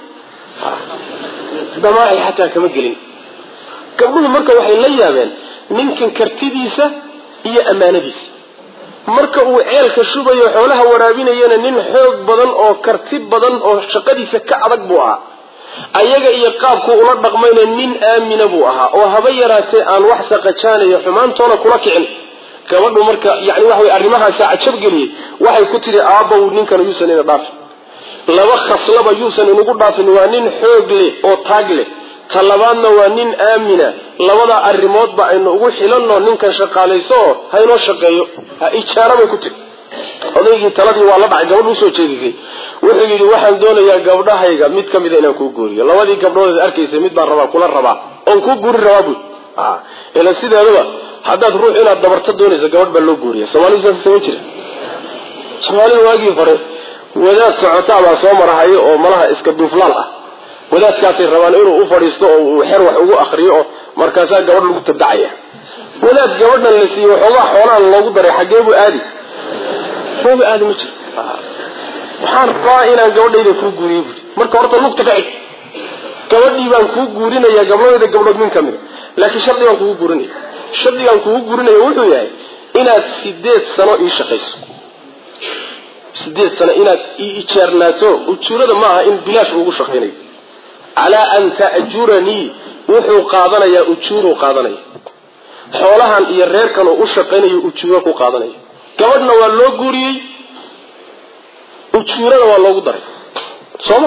damaaci xataa kama gelin gabdhuhu marka waxay la yaabeen ninkan kartidiisa iyo ammaanadiisa marka uu ceelka shubayo xoolaha waraabinayana nin xoog badan oo karti badan oo shaqadiisa ka adag buu ahaa ayaga iyo qaabku ula dhaqmayna nin aamina buu ahaa oo haba yaraatee aan wax saqajaanayo xumaantoona kula kicin gabadhu marka yani waxa wey arrimahaasa cajab geliyey waxay ku tidhi aabbaw ninkan yuusan ina dhaafin laba khaslaba yuusan inugu dhaafin waa nin xoog leh oo taag leh ta labaadna waa nin aamina labada arrimoodba aynu ugu xilanno ninkan shaqaalayso oo haynoo shaqeeyo ha ijaara bay ku tiri odaygii taladii waa la dhacay gabadh usoo jeedisay wuxuu yidhi waxaan doonayaa gabdhahayga mid ka mida inaan kuu guuriyo labadii gabdhoodeed arkaysay mid baan rabaa kula rabaa oon kuu guuri rabaa buy ila sideedaba haddaad ruux inaad dabarto doonayso gabadh baa loo guuriya soomaalidu saas sama jira soomaalida waagii hore wadaad socotaa baa soo marahayo oo malaha iska duuflaal ah wadaadkaasay rabaan inuu u fadhiisto oo uu xer wax ugu akriyo oo markaasaa gabadh lagu tabdacaya wadaad gabadhan la siiyey waxoogaa xoolahan loogu daray xaggee buu aadi maba aadi ma jiro waxaan rabaa inaan gabadhayda kuu guuriyo buui marka horta lugta ka cig gabadhii baan kuu guurinaya gabdhahayda gabdhood min ka mida laakiin shardi baan kugu guurinaya shardigaan kugu gurinaya wuxuu yahay inaad sideed sano ii shaqayso sideed sano inaad ii ijaarnaato ujuurada ma aha in bilaash ugu shaqaynayo calaa an ta'juranii wuxuu qaadanayaa ujuuruu qaadanaya xoolahan iyo reerkan uu u shaqaynayo ujuuro ku qaadanaya gabadhna waa loo guuriyey ujuurada waa loogu daray sooma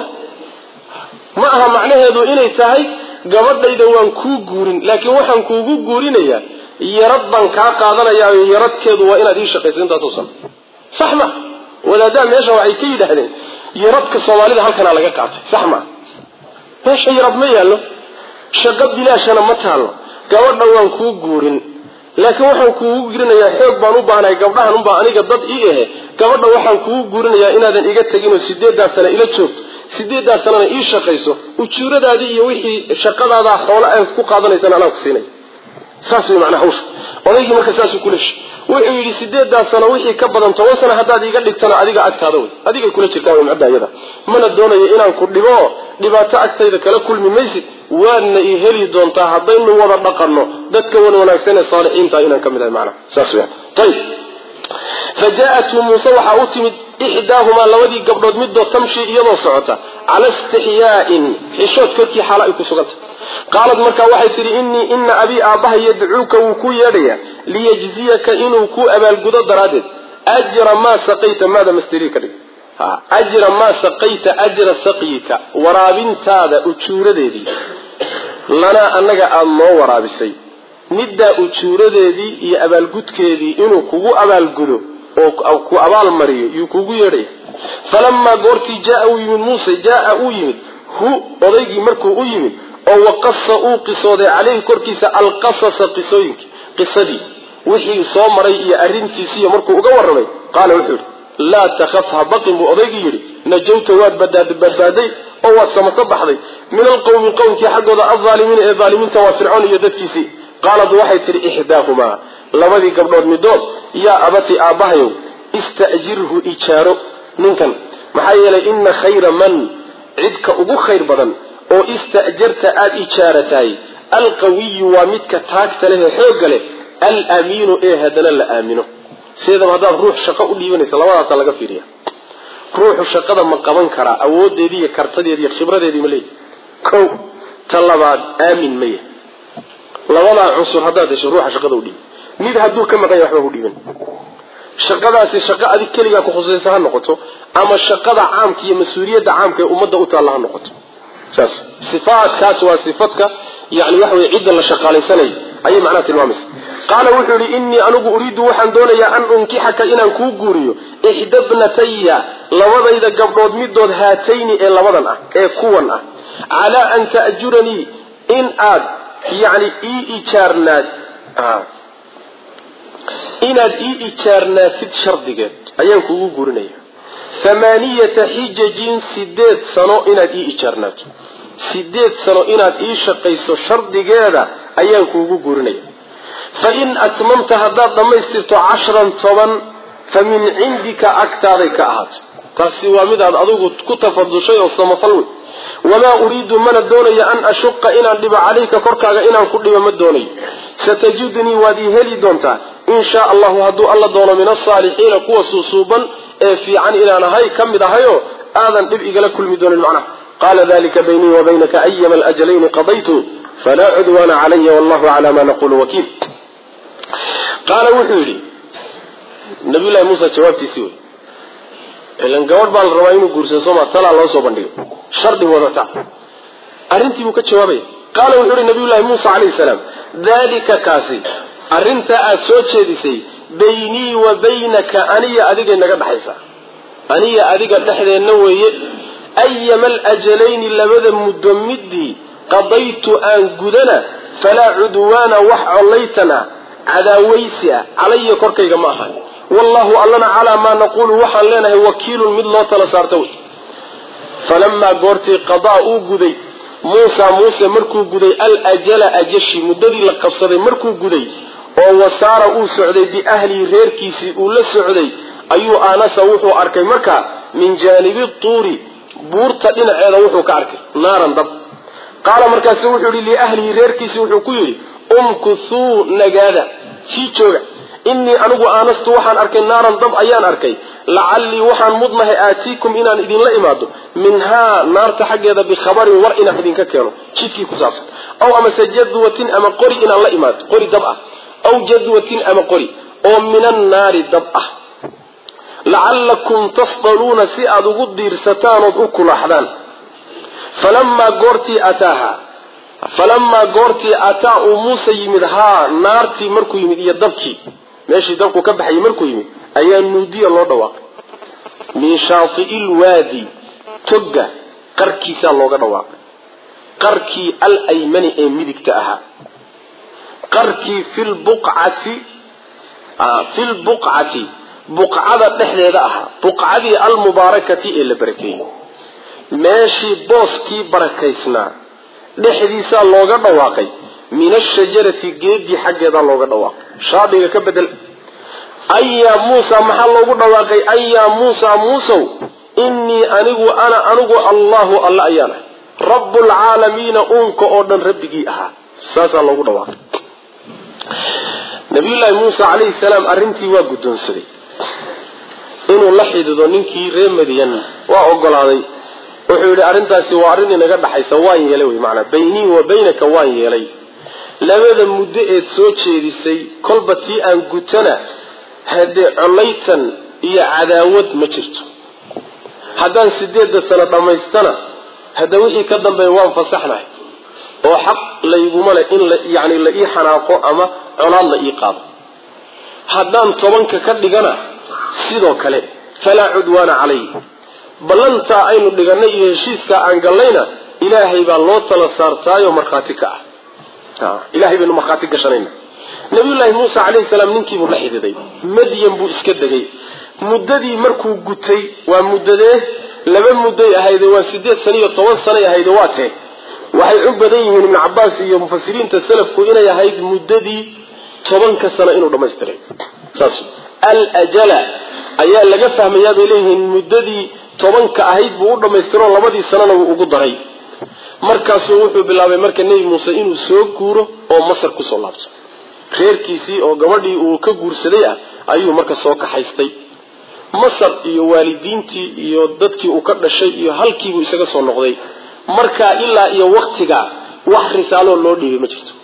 ma aha macnaheedu inay tahay gabadhayda waan kuu guurin laakiin waxaan kuugu guurinayaa yarad baan kaa qaadanayaayo yaradkeedu waa inaad ii shaqayso intaasoo sano sax ma wadaadaha meesha waxay ka yidhaahdeen yaradka soomaalida halkanaa laga qaatay sax ma meesha yarad ma yaallo shaqo bilaashana ma taallo gabadha waan kuu guurin laakiin waxaan kuugu guurinayaa xoog baan u baahnahay gabdhahan unbaa aniga dad ii ahe gabadha waxaan kuugu guurinayaa inaadan iga teginoo sideedaa sana ila joogto sideedaa sanana ii shaqayso ujuuradaadii iyo wixii shaqadaadaa xoolo ay ku qaadanaysana anaa ku siinay saas way macnaa hawsha odaygii marka saasuu kula heshay wuxuu yidhi sideedaa sano wixii ka badan toban sano haddaad iga dhigtana adiga agtaada wey adigay kula jirtaa way macda iyada mana doonayo inaan ku dhibo dhibaato agtayda kala kulmi maysid waadna i heli doontaa haddaynu wada dhaqanno dadka wan wanaagsan ee saalixiinta inaan ka mid ahay macnaha saas weyan ayib fa jaa-athu muuse waxaa u timid ixdaahumaa labadii gabdhood middood tamshi iyadoo socota cala istixyaain xishood korkii xaalo ay ku suganta qaalad markaa waxay tidhi innii ina abii aabbaha yadcuuka wuu ku yeedhayaa liyajziyaka inuu ku abaalgudo daraaddeed ajra maa saqayta maada masterii ka dhig ajra maa saqayta ajra saqyika waraabintaada ujuuradeedii lanaa annaga aada noo waraabisay middaa ujuuradeedii iyo abaalgudkeedii inuu kugu abaalgudo oo ku abaalmariyo yuu kugu yeedhaya falamaa goortii jaaa uu yimid muuse jaaa uu yimid hu odaygii markuu u yimid oo waqasa uu qisooday caleyhi korkiisa alqasasa qisooyinkii qisadii wixii soo maray iyo arrintiisiiyo markuu uga warramay qaala wuxuu yidhi laa takhaf ha baqin buu odaygii yidhi najawta waad badbaaday oo waad samato baxday min alqowmi qowmkii xaggooda alaalimiina ee aalimiinta waa fircoon iyo dadkiisii qaalad waxay tidhi ixdaahumaa labadii gabdhood midood yaa abati aabbahayow ista'jirhu ijaaro ninkan maxaa yeelay ina khayra man cidka ugu khayr badan oo ista'jarta aada ijaaratahay alqawiyu waa midka taagta leh ee xoogga leh alamiinu ee haddana la aamino sideedaba haddaad ruux shaqo u dhiibanaysa labadaasa laga fiiriya ruuxu shaqada ma qaban karaa awoodeedii iyo kartadeedi iyo khibradeedii ma leeyahy kow ta labaad aamin maya labadaa cunsur haddaad hesho ruuxa shaqada u dhiibi mid hadduu ka maqan yahay waxba ku dhiiban shaqadaasi shaqo adig keligaa ku khusaysa ha noqoto ama shaqada caamka iyo mas-uuliyadda caamka ee ummadda u taalla ha noqoto saas sifaadkaas waa sifadka yani waxa weye cidda la shaqaalaysanay ayay macnaha tilmaamaysa qaala wuxuu yihi innii anigu uriidu waxaan doonayaa an unkixaka inaan kuu guuriyo ixdabnataya labadayda gabdhood midood haatayni ee labadan ah ee kuwan ah calaa an ta'juranii in aad yani ii ijaarnaad inaad ii ijaarnaatid shardigeed ayaan kuugu guurinaya thamaaniyata xijajin sideed sano inaad ii ijaarnaato sideed sano inaad ii shaqayso shardigeeda ayaan kuugu guurinaya fa in atmamta haddaad dhammaystirto cashran toban fa min cindika agtaaday ka ahaato taasi waa midaad adigu ku tafadushay oo samafal wey wamaa uriidu mana doonayo an ashuqa inaan dhibo calayka korkaaga inaan ku dhibo ma doonayo satajidnii waad ii heli doontaa in shaa allahu hadduu alla doono min asaalixiina kuwa suusuuban ee fiican inaan ahay ka mid ahayoo aadan dhib igala kulmi doonin macnaha qaala dalika baynii wa baynaka ayama alajalayni qadaytu falaa cudwaana calaya wallahu calaa maa naqulu wakiil qaala wuxuu yidhi nabiyullahi muusa jawaabtiisii wey ilan gabadh baa la rabaa inuu guursado sooma talaa loo soo bandhigo shardi wadata arrintii buu ka jawaabaya qaala wuxuu yihi nabiyullahi muusa calayhi salaam dalika kaasi arrintaa aada soo jeedisay baynii wa baynaka aniya adigay naga dhexaysa aniya adiga dhexdeenna weeye ayama alajalayni labada muddo midii qadaytu aan gudana falaa cudwaana wax collaytan ah cadaawaysi ah calaya korkayga ma ahan wallahu allana calaa maa naquulu waxaan leenahay wakiilun mid loo tala saarta wey falamaa goortii qadaa uu guday muusa muuse markuu guday alajala ajashi muddadii la qabsaday markuu guday oo wasaara uu socday biahlihi reerkiisii uu la socday ayuu aanasa wuxuu arkay markaa min jaanibi tuuri buurta dhinaceeda wuxuu ka arkay naaran dab qaala markaasu wuxuu yihi liahlihi reerkiisii wuxuu ku yidhi umkusuu nagaada sii jooga innii anigu aanastu waxaan arkay naaran dab ayaan arkay lacallii waxaan mudnahay aatiikum inaan idinla imaado minhaa naarta xaggeeda bikhabarin war inaan idinka keeno jidkii ku saabsan aw amase jadwatin ama qori inaan la imaado qori dab ah aw jadwatin ama qori oo min annaari dab ah lacallakum tasdaluuna si aad ugu diirsataan ood u kulaaxdaan falamaa goortii ataaha falamaa goortii ataa uu muuse yimid haa naartii markuu yimid iyo dabkii meeshii dabku ka baxayay markuu yimid ayaa nuudiya loo dhawaaqay min shaati'i lwaadi togga qarkiisaa looga dhawaaqay qarkii alaymani ee midigta ahaa qarkii filbuqcati filbuqcati buqcada dhexdeeda ahaa buqcadii almubaarakati ee la barakeeyey meeshii booskii barakaysnaa dhexdiisaa looga dhawaaqay min ashajarati geedii xaggeedaa looga dhawaaqay shaadiga ka bedel ayaa muusa maxaa loogu dhawaaqay ayaa muusa muusow innii anigu ana anigu allahu alla ayaan ahay rabbulcaalamiina uunka oo dhan rabbigii ahaa saasaa loogu dhawaaqay nabiyullaahi muusa calayhi salaam arrintii waa guddoonsaday inuu la xidido ninkii reer madiyan waa ogolaaday wuxuu yidhi arrintaasi waa arrin inaga dhaxaysa waan yeelay wey maanaa baynii wa baynaka waan yeelay labada muddo eed soo jeedisay kolba tii aan gutana haddee collaytan iyo cadaawad ma jirto haddaan sideedda sano dhammaystana hadda wixii ka dambeeya waan fasaxnahay oo xaq layguma leh in yani la ii xanaaqo ama colaad la ii qaado haddaan tobanka ka dhigana sidoo kale falaa cudwaana calay ballantaa aynu dhiganay iyo heshiiskaa aan gallayna ilaahay baa loo tala saartaayoo markhaati ka ah ilahay baynu markhaati gashanayna nabiyullaahi muuse calayhi salaam ninkiibuu la xididay madyan buu iska degay muddadii markuu gutay waa muddadee laba mudday ahayde waa sideed sano iyo toban sanay ahayde waa tee waxay u badan yihiin ibnu cabaas iyo mufasiriinta salafku inay ahayd muddadii tobanka sano inuu dhamaystiray saas aljala ayaa laga fahmayaa bay leeyihiin muddadii tobanka ahayd buu u dhammaystiroo labadii sanona wuu ugu daray markaasuu wuxuu bilaabay marka nebi muuse inuu soo guuro oo masar kusoo laabto reerkiisii oo gabadhii uu ka guursaday ah ayuu marka soo kaxaystay masar iyo waalidiintii iyo dadkii uu ka dhashay iyo halkiibuu isaga soo noqday markaa ilaa iyo waktigaa wax risaaloo loo dhiibay ma jirto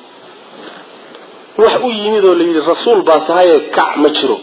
wax u yimid oo layidhi rasuul baa tahaye kac ma jiro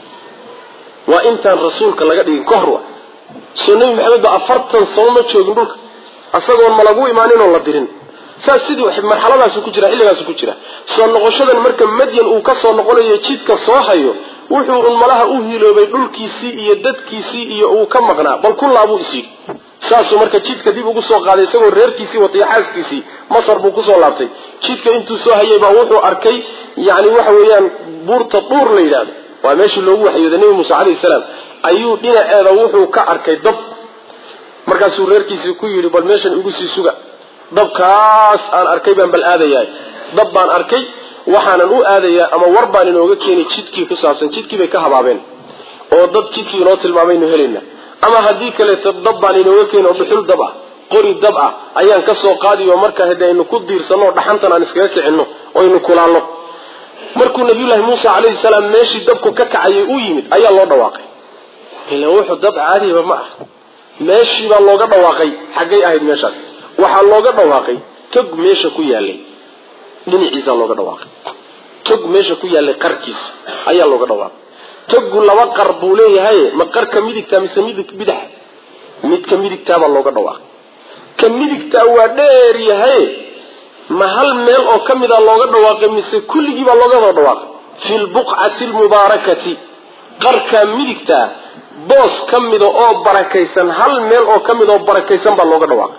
waa intaan rasuulka laga dhigin ka hor soo nebi maxamed ba afartan sano ma joogin dhulka isagoon ma lagu imaanin oo la dirin saas sidii marxaladaasu ku jira xilligaasu ku jira soo noqoshadan marka madyan uu ka soo noqonayo jidka soo hayo wuxuu un malaha u hiloobay dhulkiisii iyo dadkiisii iyo uu ka maqnaa bal kullaabuu isyidhi saasuu marka jidka dib ugu soo qaaday isagoo reerkiisii watay xaaskiisii masar buu kusoo laabtay jidka intuu soo hayay baa wuxuu arkay yani waxa weeyaan buurta duur la yidhahdo waa meeshii loogu waxyooday nebi muuse calayhi salaam ayuu dhinaceeda wuxuu ka arkay dab markaasuu reerkiisii ku yidhi bal meeshan igu sii suga dabkaas aan arkay baan bal aadayaa dab baan arkay waxaanan u aadayaa ama war baan inooga keeni jidkii ku saabsan jidkii bay ka habaabeen oo dad jidkii inoo tilmaamaynu helayna ama haddii kaleeto dab baan inooga keeni oo dhuxul dab ah qori dab ah ayaan ka soo qaadiyo marka hade aynu ku diirsanno oo dhaxantan aan iskaga kicinno oo aynu kulaalno markuu nabiyullaahi muuse calayhi salaam meeshii dabku ka kacayay u yimid ayaa loo dhawaaqay ila wuxuu dab caadiba ma ah meeshii baa looga dhawaaqay xaggay ahayd meeshaas waxaa looga dhawaaqay tog meesha ku yaalay dhinaciisaa looga dhawaaqay tog meesha ku yaalay qarkiisa ayaa looga dhawaaqay togu laba qar buu leeyahay ma qarka midigtaa mise midig bidaxa midka midigtaabaa looga dhawaaqay ka midigtaa waa dheer yahay ma hal meel oo ka mida looga dhawaaqay mise kulligii baa looga wada dhawaaqay fi lbuqcati lmubaarakati qarka midigtaa boos ka mida oo barakaysan hal meel oo ka mid oo barakaysan baa looga dhawaaqay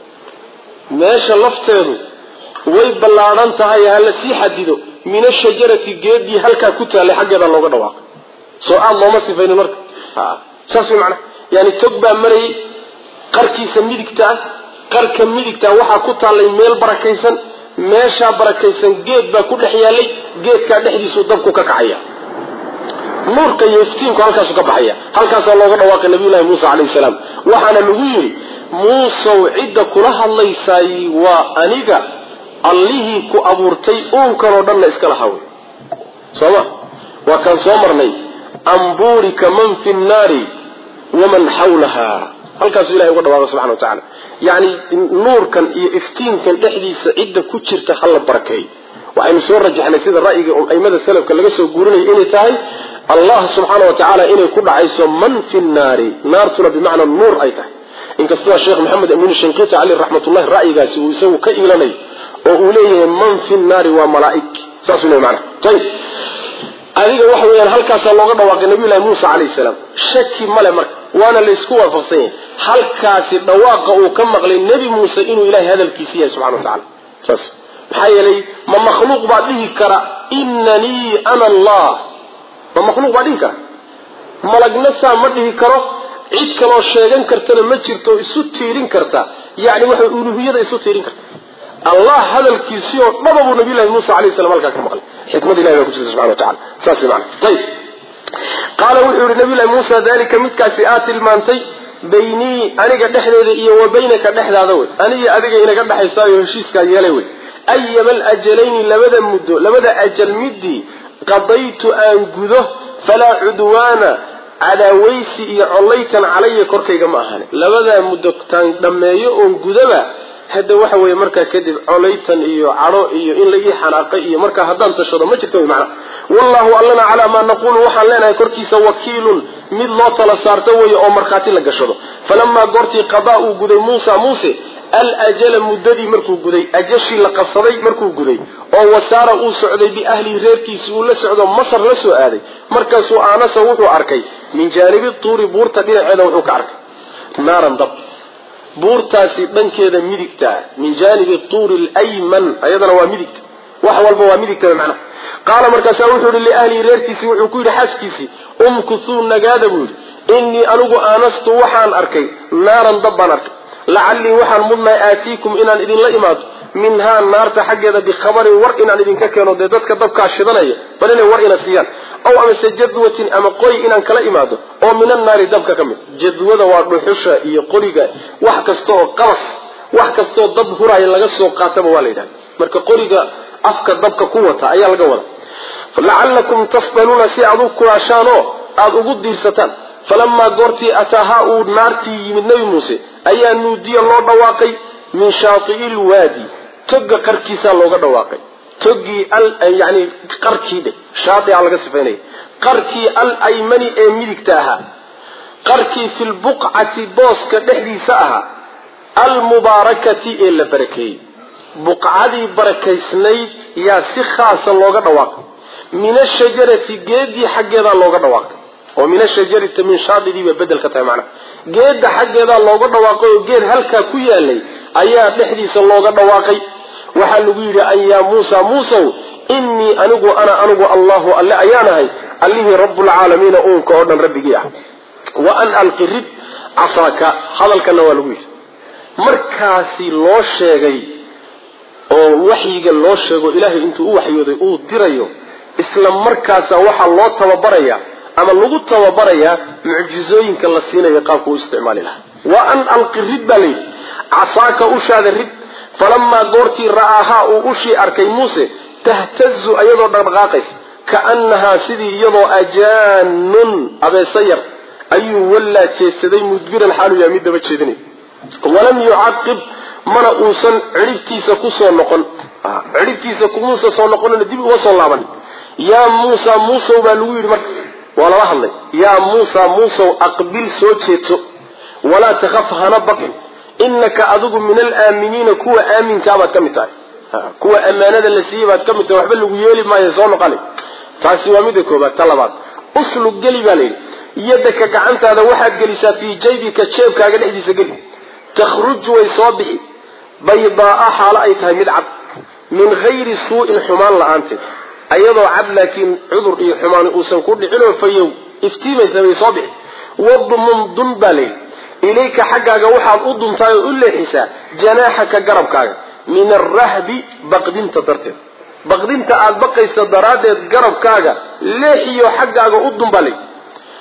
meesha lafteedu way ballaadhan tahay hala sii xadido min ashajarati geedii halkaa ku taallay xaggeeda looga dhawaaqay soo aad looma sifaynin marka saas way macnaha yani tog baa marayay qarkiisa midigta ah qarka midigta waxaa ku taallay meel barakaysan meeshaa barakaysan geed baa ku dhex yaalay geedkaa dhexdiisuu dabku ka kacaya nuurka iyo iftiinku halkaasu ka baxaya halkaasaa looga dhawaaqay nabiyullahi muuse calayhi salaam waxaana lagu yidhi muusow cidda kula hadlaysaay waa aniga allihii ku abuurtay uunkanoo dhanna iska lahaa wey sooma waa kaan soo marnay ambuurika man fi nnaari waman xawlaha halkaasuu ilahay uga dhawaaqay subxana wa tacala yacni nuurkan iyo iftiinkan dhexdiisa cidda ku jirta hala barakeey waxaynu soo rajaxnay sida ra'yiga aimada salafka laga soo guurinaya inay tahay allah subxaana wa tacaala inay ku dhacayso man fi nnaari naartuna bimacna nuur ay tahay inkastoo sheekh maxamed amin shinqiti caleyh raxmatullahi ra'yigaasi uu isagu ka iilanayo oo uu leeyahay man fi nnaari waa malaa'ig saasuu leey macna ayib adiga waxa weeyaan halkaasaa looga dhawaaqay nabiyullahi muusa calayhi salaam shaki male marka waana laysku waafaqsan yahay halkaasi dhawaaqa uu ka maqlay nebi muuse inuu ilahay hadalkiisi yahay subxana wa tacala saas maxaa yeelay ma makhluuq baa dhihi kara inanii ana allah ma makhluuq baa dhihi kara malagna saa ma dhihi karo cid kaloo sheegan kartana ma jirto isu tiirin karta yani waxa uluhiyada isu tiirin karta allah hadalkiisii oo dhaba buu nabiyllahi muusa alayh salam halkaa ka maqlay xikmad ilahi baa ku jirta subxana wa tacala saas mana ayib qaala wuxuu yihi nabiyllahi muusa dalika midkaasi aad tilmaantay baynii aniga dhexdeeda iyo wa baynaka dhexdaada wey aniga adiga inaga dhexaysaayo heshiiskaa yeelay wey ayama alajalayni labada muddo labada ajal midii qadaytu aan gudo falaa cudwaana cadaawaysi iyo collaytan calaya korkayga ma ahane labadaa muddo taan dhammeeyo oon gudaba hadda waxa weeye markaa kadib colaytan iyo cadho iyo in la ii xanaaqay iyo markaa haddaan tashado ma jirto wy macna wallahu allana calaa maa naqulu waxaan leenahay korkiisa wakiilun mid loo tala saarto weeye oo markhaati la gashado falamaa goortii qadaa uu guday muusa muuse alajala muddadii markuu guday ajashii la qabsaday markuu guday oo wasaara uu socday biahlihi reerkiisi uu la socdo masar la soo aaday markaasuu aanasa wuxuu arkay min jaanibi tuuri buurta dhinaceeda wuxuu ka arkay naaran dab buurtaasi dhankeeda midigta min jaanibi tuuri lyman ayadana waa midigta wax walba waa midigta macnaha qaala markaasaa wuxuu yihi liahlihi reerkiisii wuxuu ku yidhi xaaskiisii umkusuu nagaada buu yidhi innii anigu aanastu waxaan arkay naaran dab baan arkay lacallii waxaan mudnahay aatiikum inaan idinla imaado minhaa naarta xaggeeda bikhabarin war inaan idinka keeno dee dadka dabkaa shidanaya bal inay war ina siiyaan aw amase jadwatin ama qoy inaan kala imaado oo min annaari dabka ka mid jadwada waa dhuxusha iyo qoriga wax kasta oo qabas wax kastaoo dab huraaya laga soo qaataba waa la yidhahda marka qoriga afka dabka ku wata ayaa laga wada lacallakum tasdaluuna si aad u kulaashaan oo aada ugu diirsataan falamaa goortii ataahaa uu naartii yimid nebi muuse ayaa nuudiya loo dhawaaqay min shaati'i lwaadi toga qarkiisaa looga dhawaaqay togii yani qarkii dhe shaaia laga sifaynaya qarkii al aymani ee midigta ahaa qarkii fi lbuqcati booska dhexdiisa ahaa almubaarakati ee la barakeeyey buqcadii barakaysnayd yaa si khaasa looga dhawaaqay min ashajarati geedii xaggeedaa looga dhawaaqay oo min ashajarati min shaadidii bay bedel ka tahay macnaha geedda xaggeedaa looga dhawaaqay oo geed halkaa ku yaalay ayaa dhexdiisa looga dhawaaqay waxaa lagu yidhi an yaa muusa muusow innii anigu ana anigu allahu alle ayaanahay allihii rabbulcaalamiina uunka oo dhan rabbigii ah wa an alqi rid casaaka hadalkana waa lagu yidhi markaasi loo sheegay oo waxyiga loo sheego ilaahay intuu u waxyooday uu dirayo isla markaasa waxaa loo tababaraya ama lagu tababarayaa mucjizooyinka la siinayo qaabka u isticmaali lahaa wa an alqi rid baa layidhi casaaka ushaada rid falamaa goortii ra'aahaa uu ushii arkay muuse tahtazu ayadoo dhaqdhaqaaqaysa kaannahaa sidii iyadoo ajaanun abeesa yar ayuu wallaa jeedsaday mudbiran xaalu yahay mid daba jeedinay walam yucaqib mana uusan cidhibtiisa kusoo noqon cidhibtiisa kumuusa soo noqonina dib uma soo laaban yaa muusa muusow baa lagu yidhi marka waa lala hadlay yaa muusa muusow aqbil soo jeedso walaa takhaf hana baqin inaka adigu min alaaminiina kuwa aaminkabaad ka mid tahay kuwa ammaanada la siiyey baad ka mid tahay waxba lagu yeeli maayo soo noqoni taasi waa midda koobaad ta labaad uslug geli baa layidhi yadaka gacantaada waxaad gelisaa fii jaybika jeebkaaga dhexdiisa geli takhruju way soo bixi baydaaa xaalo ay tahay mid cad min hayri suu'in xumaan la-aanteed ayadoo cad laakiin cudur iyo xumaani uusan ku dhicinoo fayow iftiimaysa bay soo bixi wadmun dun baa layidhi ilayka xaggaaga waxaad u duntaay oo u leexisaa janaaxaka garabkaaga min arahbi baqdinta darteed baqdinta aada baqaysa daraaddeed garabkaaga leexiyo xaggaaga u dun baa layidhi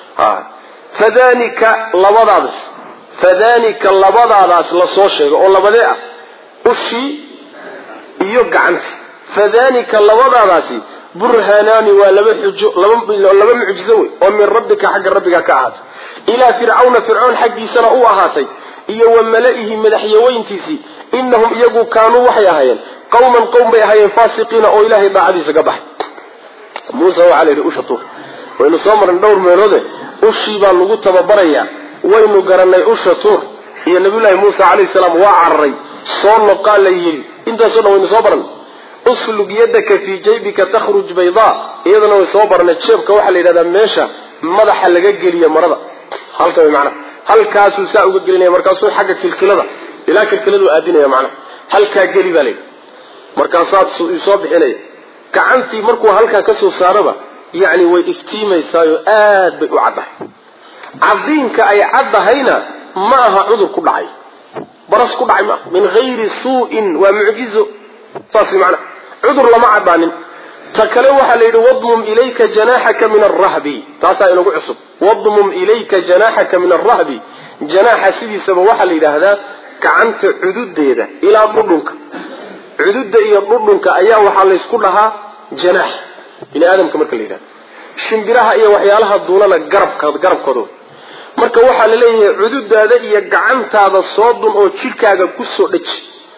fadanika labadaadaas fadanika labadaadaas lasoo sheego oo labadee ah ushii iyo gacanti fadalika labadaadaasi burhaanaani waa laba xujo laba mucjizo wey oo min rabbika xagga rabbiga ka ahaatay ilaa fircawna fircoon xaggiisana u ahaatay iyo wa mala-ihi madaxyaweyntiisii inahum iyagu kaanuu waxay ahaayeen qawman qowm bay ahaayeen faasiqiina oo ilaahay daacadiisa ka baxay muuse waxaa la yidhi usha tuur waynu soo marnay dhowr meeloode ushii baa lagu tababarayaa waynu garanay usha tuur iyo nabiyullaahi muuse calayhi salaam waa cararay soo noqaa la yidhi intaasoo dhan waynu soo baranay uslug yadaka fii jaybika takhruj baydaa iyadana way soo baranay jeebka waxaa la yidhahdaa meesha madaxa laga geliyo marada halka way macnaha halkaasuu saa uga gelinaya markaasuu xagga kilkilada ilaa kilkiladu aadinaya macnaha halkaa geli baa layidhi markaasaad soo bixinaya gacantii markuu halkaa kasoo saaraba yacni way iftiimaysaayo aad bay u caddahay cadiinka ay caddahayna ma aha cudur ku dhacay baras ku dhacay maaha min hayri suu'in waa mucjizo saas macnaha cudur lama caddaanin ta kale waxaa la yidhi wadmum ilayka janaaxaka min arahbi taasaa inagu cusub wadmum ilayka janaaxaka min arahbi janaaxa sidiisaba waxaa la yidhaahdaa gacanta cududeeda ilaa dhudhunka cududa iyo dhudhunka ayaa waxaa laysku dhahaa janaax bini aadamka marka la yidhahdo shimbiraha iyo waxyaalaha duulana garabka garabkooda marka waxaa la leeyahay cududaada iyo gacantaada soo dun oo jidhkaaga kusoo dhaji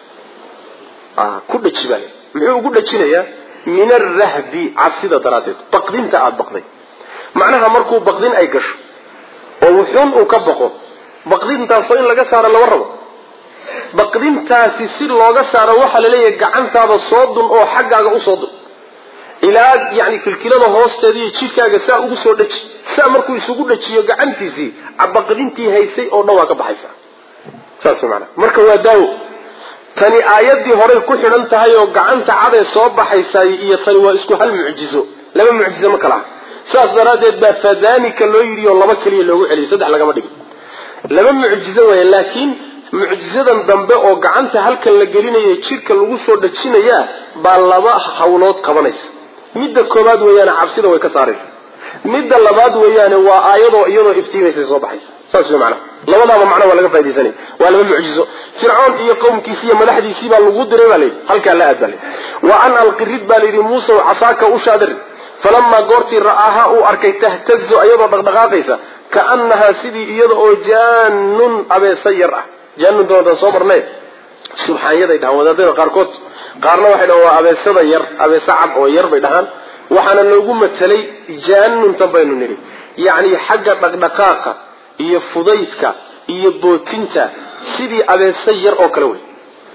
ku dhaji baa muxuu ugu dhajinayaa min arahbi cabsida daraaddeed baqdinta aada baqday macnaha markuu baqdin ay gasho oo wuxuun uu ka baqo baqdintaasoo in laga saaro lama rabo baqdintaasi si looga saaro waxaa laleeyahay gacantaada soo dun oo xaggaaga usoo dun ilaa yani kilkilada hoosteeda iyo jidhkaaga saa ugu soo dhaji saa markuu isugu dhajiyo gacantiisii baqdintii haysay oo dhan waa ka baxaysa saas maanaa marka waa daawo tani aayaddii horay ku xidhan tahay oo gacanta cadee soo baxaysaay iyo tani waa isku hal mucjizo laba mucjizo ma kala ah saas daraaddeed baa fadanika loo yidhi oo laba keliya loogu celiyay saddex lagama dhigin laba mucjizo weya laakiin mucjizadan dambe oo gacanta halkan la gelinayo jidhka lagu soo dhajinayaa baa laba hawlood qabanaysa midda koobaad weeyaane cabsida way ka saaraysa midda labaad weeyaane waa aayadoo iyadoo iftiimaysa soo baxaysa saas wey macnaha labadaaba macna waa laga faidaysanaya waa laba mucjizo fircoon iyo qowmkiisi iyo madaxdiisii baa lagu diray baa layidhi halkaa la aad baa layidhi wa an alqirid baa layidhi muusa casaaka ushaadari falamaa goortii ra'aahaa uu arkay tahtazo iyadoo dhaqdhaqaaqaysa kaanahaa sidii iyada oo jaanun abeesa yar ah jaanunta wadan soo marnay subxaanyaday dhahaan wadaadada qaarkood qaarna waxay dhahaan waa abeesada yar abeesa cad oo yar bay dhahaan waxaana loogu matelay jaanuntan baynu nidhi yacni xagga dhaqdhaqaaqa iyo fudaydka iyo bootinta sidii abeesa yar oo kale wey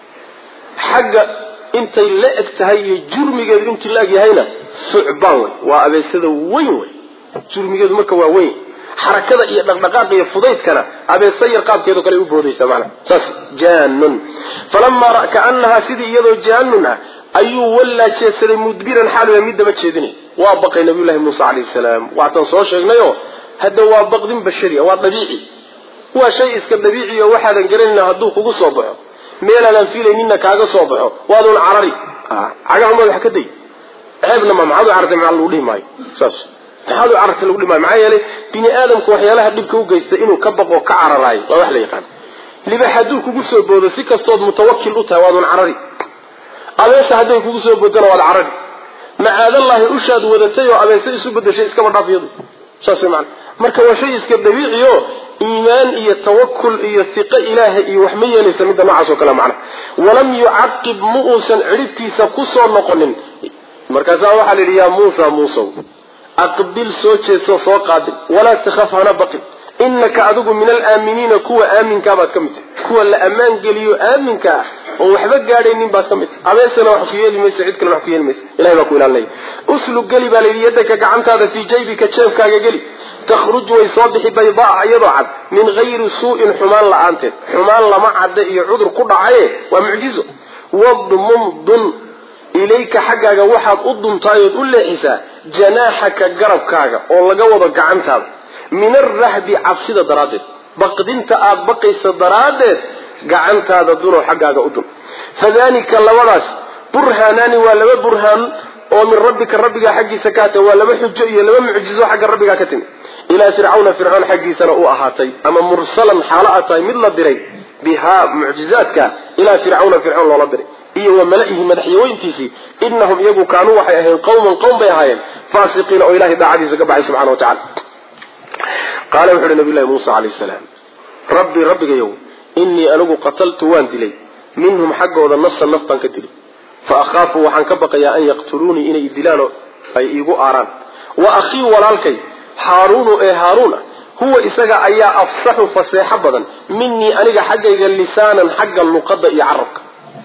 xagga intay la eg tahay iyo jurmigeedu intii la eg yahayna sucbaan wey waa abeesada weyn wey jurmigeedu marka waa weyn xarakada iyo dhaqdhaqaaqa iyo fudaydkana abeesa yar qaabkeedo kale u boodaysa maanaa saas jaanun falamaa kaanahaa sidii iyadoo jaanun ah ayuu wallaa jeedsaday mudbiran xaaluya mid daba jeedinay waa baqay nabiyullahi muuse calayhi salaam waataan soo sheegnayoo hadda waa baqdin bashari waa dabiici waa shay iska dabiici oo waxaadan garanayna hadduu kugu soo baxo meelaadaan fiilayninna kaaga soo baxo waadun carari cagahumaad wax ka day ceebna ma maxaad u carartay maxaa lagu dhihi maayo saas maxaad u carartay lagu dhihi maayo maxaa yeelay bini aadamku waxyaalaha dhibka u geysta inuu ka baqo ka cararaayo waa wax la yaqaan libax hadduu kugu soo boodo si kastood mutawakil u tahay waadun carari abeesa hadday kugu soo boodana waad carari macaadallahi ushaad wadatay oo abeese isu bedeshay iskaba dhaaf iyadu saas way macana marka waa shay iska dabiici oo iimaan iyo tawakul iyo hiqo ilaahay iyo wax ma yeelaysa midda noocaas oo kale macna walam yucaqib ma uusan cidhibtiisa ku soo noqonin markaasaa waxaa la yidhi yaa muusa muusow aqbil soo jeedsoo soo qaabil walaa takhaf hana baqin inaka adigu min alaaminiina kuwa aaminkaa baad ka mid tahay kuwa la ammaan geliyo aaminka ah oo waxba gaadhaynin baad ka mid tahay abeesana wax ku yeeli mayso cid kale wax ku yeeli mayso ilahay baa ku ilaalinaya uslug geli baa layidhi yadaka gacantaada fii jaybika jeebkaaga geli takhruj way soo bixi baydaa iyadoo cad min hayri suu'in xumaan la-aanteed xumaan lama cadda iyo cudur ku dhacaye waa mucjizo wadmum dun ilayka xaggaaga waxaad u duntaayood u leexisaa janaaxaka garabkaaga oo laga wado gacantaada min arahbi cabsida daraaddeed baqdinta aada baqaysa daraaddeed gacantaada dunoo xaggaaga u dun fadalika labadaas burhaanaani waa laba burhaan oo min rabbika rabbigaa xaggiisa ka hatay waa laba xujo iyo laba mucjizo xagga rabbigaa ka timi ilaa fircawna fircoon xaggiisana u ahaatay ama mursalan xaalo a tahay mid la diray bihaa mucjizaadka ilaa fircawna fircoon loola diray iyo wa mala-ihi madaxyaweyntiisii inahum iyagu kaanuu waxay ahayn qawman qowm bay ahaayeen faasiqiina oo ilahay daacadiisa ka baxay subxana wa tacala qaala wuxu uhi nabiy llahi muusa calayh salaam rabbi rabbigayow innii anigu qataltu waan dilay minhum xaggooda nafsan naf baan ka dilay fa akhaafu waxaan ka baqayaa an yaqtuluunii inay idilaano ay iigu aaraan wa akhii walaalkay haaruunu ee haaruun ah huwa isaga ayaa afsaxu faseexo badan minii aniga xaggayga lisaanan xagga luqadda iyo carabka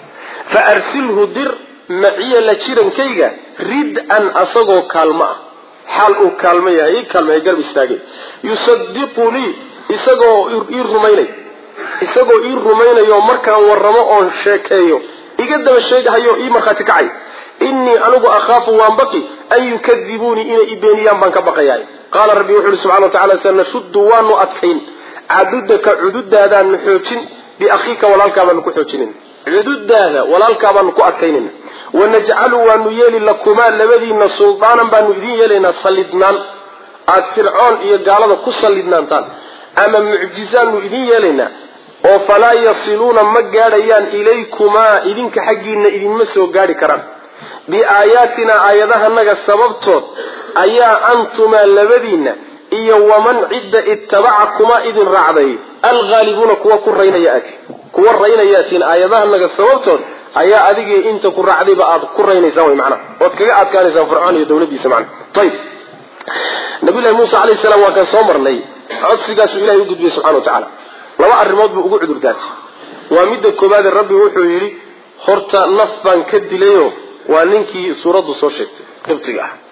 fa arsilhu dir maciya la jirankayga rid-an asagoo kaalmo ah xaal uu kaalmo yahay ii kaalmaya garb istaagay yusadiqunii isagoo ii rumaynay isagoo ii rumaynayo markaan warramo oon sheekeeyo iga daba sheegahayo ii markhaati kacay innii anigu akhaafu waan baqi an yukadibuunii inay i beeniyaan baan ka baqayaay qaala rabbi wuxu uhi subxana wa tacala sanashuddu waanu adkayn cadudaka cududaadaanu xoojin biakhiika walaalkaa baanu ku xoojinin cududaada walaalkaa baanu ku adkaynayna wanajcalu waanu yeeli lakumaa labadiina suldaanan baanu idin yeelaynaa sallidnaan aada fircoon iyo gaalada ku sallidnaantaan ama mucjizaanu idin yeelaynaa oo falaa yasiluuna ma gaadhayaan ilaykumaa idinka xaggiina idinma soo gaadhi karaan biaayaatinaa aayadahanaga sababtood ayaa antumaa labadiinna iyo waman cidda ittabaca kuma idin raacday alghaalibuuna kuwa ku raynaya aati kuwa raynayaatiin aayadahanaga sababtood ayaa adigii inta ku raacdayba aad ku raynaysaan wy macnaha ood kaga adkaanaysaan fircoon iyo dawladiisa macnaha ayib nabiyullahi muuse calayhi salaam waa kan soo marnay codsigaasuu ilahay u gudbiyey subxana wa tacaala laba arrimood buu ugu cudur daatay waa midda koobaade rabbi wuxuu yidhi horta naf baan ka dilayo waa ninkii suuraddu soo sheegtay qibtiga ah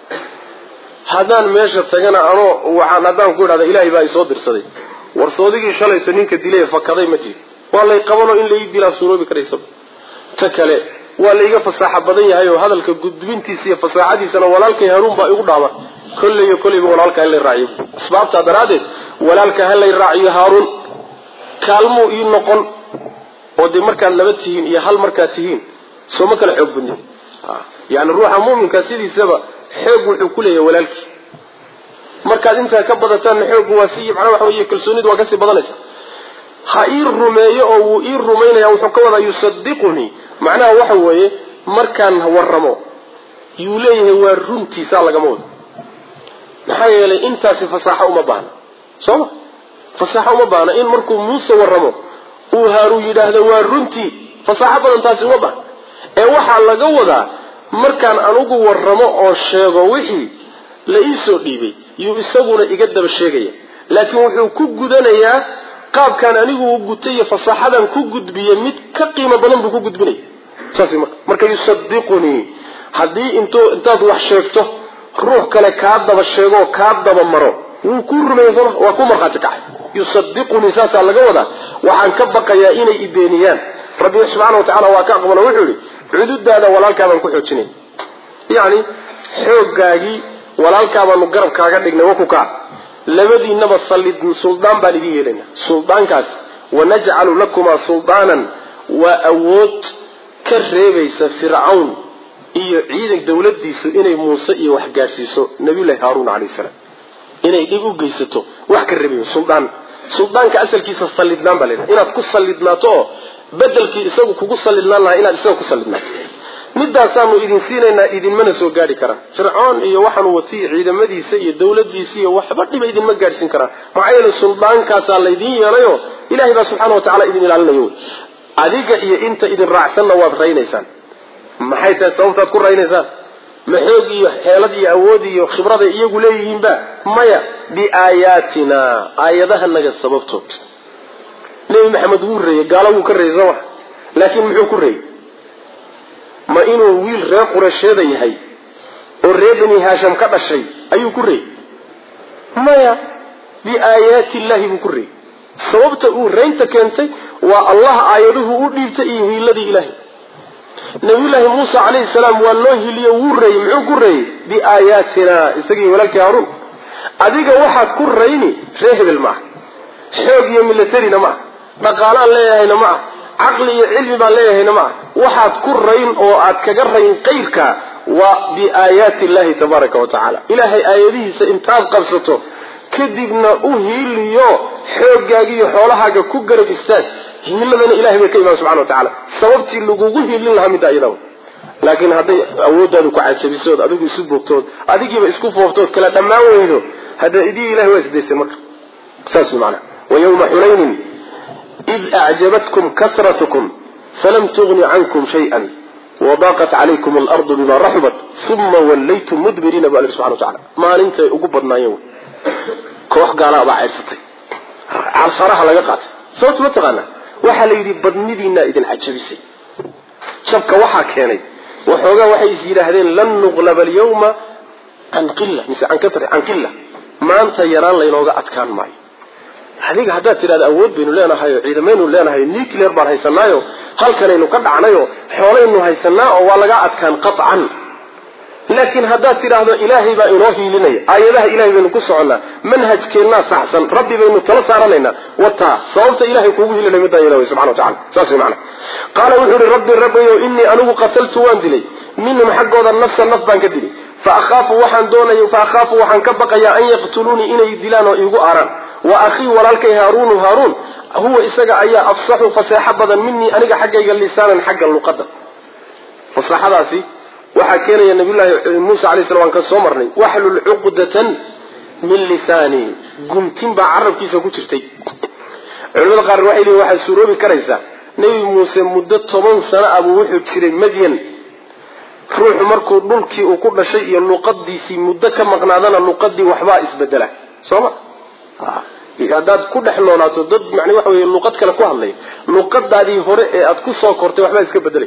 haddaan meesha tagana anoo waxaan haddaan ku idhahda ilaahay baa isoo dirsaday warsoodigii shalayto ninka dilay fakaday ma jiri waa lay qabanoo in lai dilaa suuroobi karaysaba ta kale waa layga fasaaxa badan yahay oo hadalka gudbintiisa iyo fasaaxadiisana walaalkay hanuun baa igu dhaama kolleyo kolleyba walaalka halay raaciyo asbaabtaa daraaddeed walaalka halay raaciyo haaruun kaalmuu ii noqon oo dee markaad laba tihiin iyo hal markaad tihiin soo ma kala xoog badnin yani ruuxa muminka sidiisaba xoog wuxuu ku leeyahay walaalkii markaad intaa ka badataanna xooggu waa si macnaa waxa wey kalsoonidu waa kasii badanaysa ha ii rumeeyo oo wuu ii rumaynaya wuxuu ka wadaa yusadiqunii macnaha waxa weeye markaan warramo yuu leeyahay waa runtiisaa lagama wado maxaa yeelay intaasi fasaaxo uma baahna soo ma fasaaxo uma baahna in markuu muuse warramo uu haaruu yidhaahdo waa runtii fasaaxo badan taasi uma baahna ee waxaa laga wadaa markaan anugu warramo oo sheego wixii la ii soo dhiibay yuu isaguna iga daba sheegaya laakiin wuxuu ku gudanayaa qaabkaan anigu u gutay iyo fasaaxadan ku gudbiye mid ka qiimo badan buu ku gudbinaya saas marka marka yusadiqunii haddii int intaad wax sheegto ruux kale kaa daba sheegoo kaa daba maro wuu kuu rumeeya sooma waa ku markhaati kacay yusadiqunii saasaa laga wadaa waxaan ka baqayaa inay ibeeniyaan rabbi subxaana wa tacala waa ka aqbalo wuxuu yihi cududaada walaalkaabaan ku xoojinay yacni xooggaagii walaalkaabaanu garab kaaga dhignay wakukaa labadiinaba sallid suldaan baan idin yeelayna suldaankaas wanajcalu lakumaa suldaanan waa awood ka reebaysa fircawn iyo ciidan dawladiisu inay muuse iyo wax gaadhsiiso nabiyullahi haaruun calayhi salaam inay dhib u geysato wax ka reebayo suldaan suldaanka asalkiisa sallidnaan baa laydhaha inaad ku sallidnaato oo bedelkii isagu kugu sallidnaan lahaa inaad isaga ku sallidnaato midaasaanu idin siinaynaa idinmana soo gaadhi karaan fircoon iyo waxaanu watiy ciidamadiisa iyo dawladiisa iyo waxba dhiba idinma gaadhsiin karaan maxaa yeele suldaankaasaa laydin yeelayo ilahay baa subxaana wa tacala idin ilaalinayo wy adiga iyo inta idin raacsanna waad raynaysaan maxay tahay sababtaad ku raynaysaan ma xoog iyo xeelad iyo awood iyo khibraday iyagu leeyihiinba maya biaayaatina aayadahanaga sababtood nebi maxamed wuu reeyey gaalo wuu ka reeyey sooma laakiin muxuu ku reeyey ma inuu wiil reer qureysheeda yahay oo reer bani haasham ka dhashay ayuu ku reeyey maya biaayaati illahi buu ku reeyey sababta uu reynta keentay waa allah aayaduhu u dhiibtay iyo hiiladii ilaahay nabiyullaahi muuse calayhi salaam waa loo hiliyo wuu reeyey muxuu ku reeyey biaayaatina isagii walaalkii haaruun adiga waxaad ku rayni ree hebel maaha xoog iyo milatarina maaha dhaqaalaan leeyahayna ma ah caqli iyo cilmi baan leeyahayna ma ah waxaad ku rayn oo aad kaga rayn qayrka waa biaayaati illahi tabaaraka wa tacaala ilaahay aayadihiisa intaad qabsato kadibna u hiiliyo xooggaaga iyo xoolahaaga ku garab istaag himiladana ilahay bay ka imaan subxana wa tacala sababtii lagugu hilin lahaa midda iyada laakiin hadday awooddaadu ku cajabisood adigu isu bogtood adigiiba isku fooftood kala dhammaan weydo hadda idii ilahay waa isdaysay marka saas maana wa yawma xunaynin id acjabatkum kasratukum falam tugni cankum shay-an wadaaqat calaykum alardu bima raxubat uma wallaytum mudbiriina bu alla subxana wa tacala maalintay ugu badnaayeen koox gaalaa baa ceedsatay calfaraha laga qaatay sababta ma taqaana waxaa la yidhi badnidiinaa idin cajabisay jabka waxaa keenay waxoogaa waxay is yidhaahdeen lan nuqlaba alyawma can qila mise can katr can qila maanta yaraan laynooga adkaan maayo adiga haddaad tidhahda awood baynu leenahay oo ciidamaynu leenahay nuclear baan haysanaayo halkanaynu ka dhacnayo xoolaynu haysanaa oo waa laga adkaan qaطcan laakiin haddaad tidhaahdo ilaahay baa inoo hiilinaya aayadaha ilahay baynu ku soconnaa manhajkeennaa saxsan rabbi baynu tala saaranaynaa wataa sababta ilahay kuugu hilinay middaa iyada wey subxana wa tacala saas wey macana qaala wuxuu ihi rabbi rabbiyow innii anigu qataltu waan dilay minhum xaggooda nafsa naf baan ka dilay fa akhaafu waxaan doonaya fa akhaafu waxaan ka baqayaa an yaqtuluunii inay dilaan oo iigu aaraan wa akhii walaalkay haaruunu haaruun huwa isaga ayaa afsaxu faseexo badan minii aniga xaggayga lisaanan xagga luqada fasaxadaasi waxaa keenaya nabiyullaahi muuse alay slam waan ka soo marnay waxlul cuqdatan min lisaani gumtin baa carabkiisa ku jirtay culimada qaar waxay leeyiin waxaa suuroobi karaysaa nebi muuse muddo toban sano ah buu wuxuu jiray madyan ruuxu markuu dhulkii uu ku dhashay iyo luqadiisii muddo ka maqnaadana luqadii waxbaa isbedela soo ma haddaad ku dhex noolaato dad man waxa wey luqad kale ku hadlay luqadaadii hore ee aad ku soo kortay waxbaa iska bedelay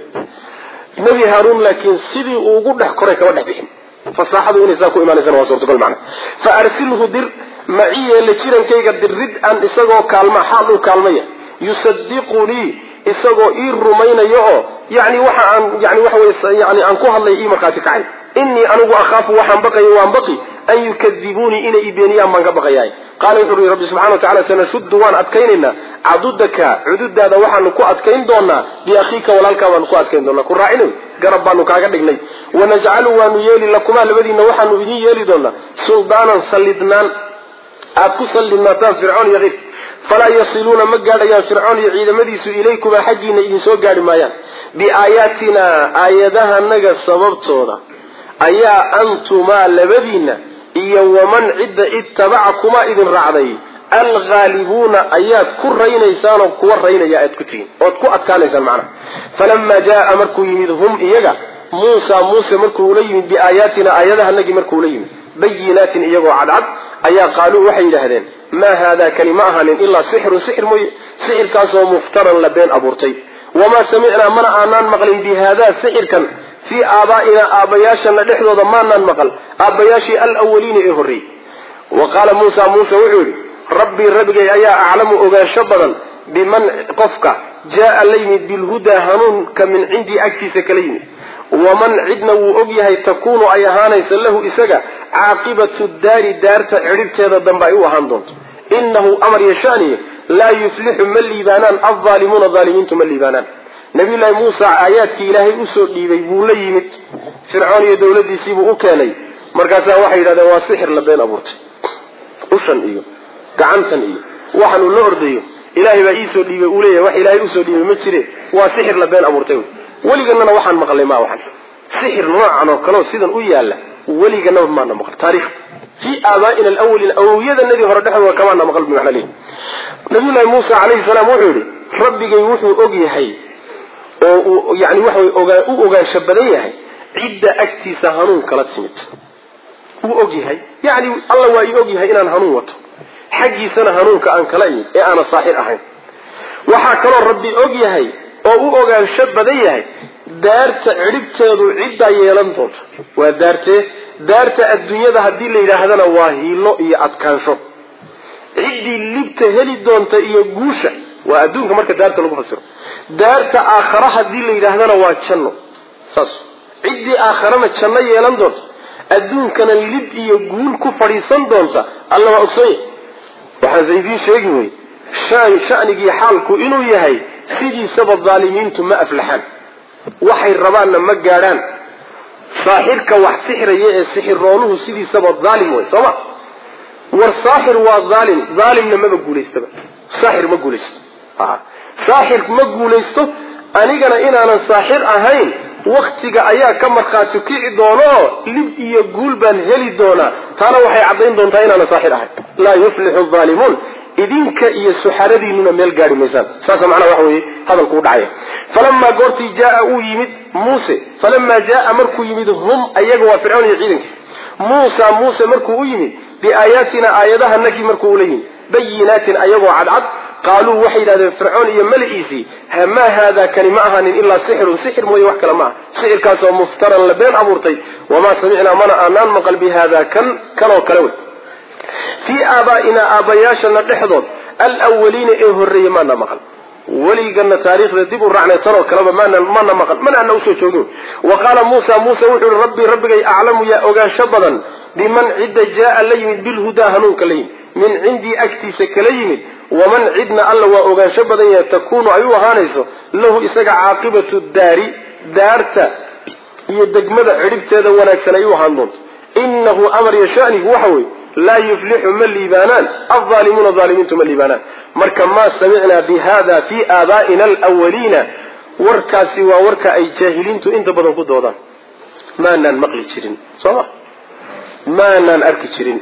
nebi haaruun laakiin sidii uu ugu dhex koray kama dhex bixin fasaaxadu inay saa ku imaanaysana waa suurtagal macna fa arsilhu dir maciye la jirankayga dirid an isagoo kaalma xaal uu kaalmaya yusadiqunii isagoo ii rumaynayo oo yani waxa aan yani waxa wey yani aan ku hadlay ii markhaati kacay inii anigu akhaafu waxaan baqayo waan baqi an yukadibuunii inay ibeeniyaan baan ka baqayahay qaala wuxuu ui rabbi subxana wa tacala sanashuddu waan adkaynaynaa cadudaka cududaada waxaanu ku adkayn doonaa biakhiika walaalkaa baanu ku adkayn doonaa ku raacina garab baanu kaaga dhignay wanajcalu waanu yeeli lakumaa labadiina waxaanu idin yeeli doonaa suldaanan sallidnaan aad ku sallidnaataan fircoon iyo keyrk falaa yasiluuna ma gaadhayaan fircoon iyo ciidamadiisu ilaykumaa xaggiina idinsoo gaadhi maayaan biaayaatina aayadahanaga sababtooda ayaa antumaa labadiina iyo waman cidda ittabaca kumaa idin raacday alghaalibuuna ayaad ku raynaysaanoo kuwa raynaya aad ku tihiin ood ku adkaanaysaan macnaha falamaa jaaa markuu yimid hum iyaga muusa muuse markuu ula yimid biaayaatina aayadahanagii markuu ula yimid bayinaatin iyagoo cadcad ayaa qaaluu waxay yidhaahdeen maa haadaa kani ma ahaanin ilaa sixirun sixir mooye sixirkaasoo muftaran la been abuurtay wamaa samicnaa mana aanaan maqlin bi haadaa sixirkan fii aabaa'inaa aabbayaashana dhexdooda maanaan maqal aabbayaashii alawaliina ee horreeyey wa qaala muusa muuse wuxuu yidhi rabbii rabbigay ayaa aclamu ogaansho badan biman qofka jaaa la yimid bilhudaa hanuunka min cindii agtiisa kala yimid waman cidna wuu og yahay takuunu ay ahaanaysa lahu isaga caaqibatu daari daarta cidhibteeda dambe ay u ahaan doonto inahu amar yashaaniye laa yuflixu ma liibaanaan aldaalimuuna aalimiintu ma liibaanaan nabiyullaahi muusa aayaadkii ilaahay usoo dhiibay buu la yimid fircoon iyo dowladiisiibuu u keenay markaasaa waxay yidhahdeen waa sixir la been abuurtay ushan iyo gacantan iyo waxaan uu la ordayo ilaahay baa iisoo dhiibay uu leeyahay wax ilaahay usoo dhiibay ma jire waa sixir la been abuurtay weliganana waxaan maqlay ma waxan sixir noocan oo kaleo sidan u yaala weliganaba maana maqal taarikh fii aabaaina alawalin awowyadanadii hore dhexdooda kamaana maqal bimacna lehi nabiyullaahi muusa calayhi salaam wuxuu yidhi rabbigay wuxuu og yahay oo uu yani waxaway ogaa u ogaansho badan yahay cidda agtiisa hanuun kala timid wuu og yahay yani alla waa ii og yahay inaan hanuun wato xaggiisana hanuunka aan kala imid ee aana saaxir ahayn waxaa kaloo rabbi og yahay oo u ogaansho badan yahay daarta cidhibteedu ciddaa yeelan doonta waa daartee daarta adduunyada haddii la yidhaahdana waa hiilo iyo adkaansho ciddii libta heli doonta iyo guusha waa adduunka marka daarta lagu fasiro daarta aakhara haddii la yidhaahdana waa janno saas ciddii aakharana janno yeelan doonta adduunkana lib iyo guul ku fadhiisan doonta alla waa ogsonya waxaanse idiin sheegi wey shanigii xaalku inuu yahay sidiisaba daalimiintu ma aflaxaan waxay rabaanna ma gaadhaan saaxirka wax sixraya ee sixiroonuhu sidiisaba daalim wey sooma war saaxir waa daalim daalimna maba guulaystaba saaxir ma guulaysto saaxir ma guulaysto anigana inaanan saaxir ahayn waktiga ayaa ka markhaati kici doono oo lib iyo guul baan heli doonaa taana waxay caddayn doontaa inaanan saaxir ahayn laa yuflixu aalimuun idinka iyo suxaradiinuna meel gaari maysaan saasa macnaha waxa weeye hadalku u dhacaya falamaa goortii jaaa uu yimid muuse falamaa jaaa markuu yimid hum ayaga waa fircoon iyo ciidankiisa muusa muuse markuu u yimid biaayaatina aayadahanagii markuu ula yimid bayinaatin ayagoo cadcad qaaluu waxay yidhahdeen fircoon iyo mali'iisii maa haada kani ma ahanin ilaa sixirun sixir mooye wax kale ma aha sixirkaasoo muftaran la been abuurtay wamaa samicnaa mana aanaan maqal bi haada kan kanoo kale wey fii aabaa'inaa aabbayaashana dhexdood alwaliina ee horreeye maana maqal weligana taariikhda dib u raacnay tanoo kaleba mana maqal mana ana usoo joogin wa qaala muusa muuse wuxuu yihi rabbii rabbigay aclamu yaa ogaansho badan biman cidda jaaa la yimid bilhudaa hanuunka la yimid min cindii agtiisa kala yimid waman cidna alla waa ogaansho badan yahay takuunu ay u ahaanayso lahu isaga caaqibatu daari daarta iyo degmada cidhibteeda wanaagsan ay u ahaan doonto inahu amar iyo shanigu waxa weeye laa yuflixu ma liibaanaan alظaalimuuna aalimiintu ma liibaanaan marka maa samicnaa bi hada fii aabaa'ina alwaliina warkaasi waa warka ay jaahiliintu inta badan ku doodaan maanaan maqli jirin soo ma maanaan arki jirin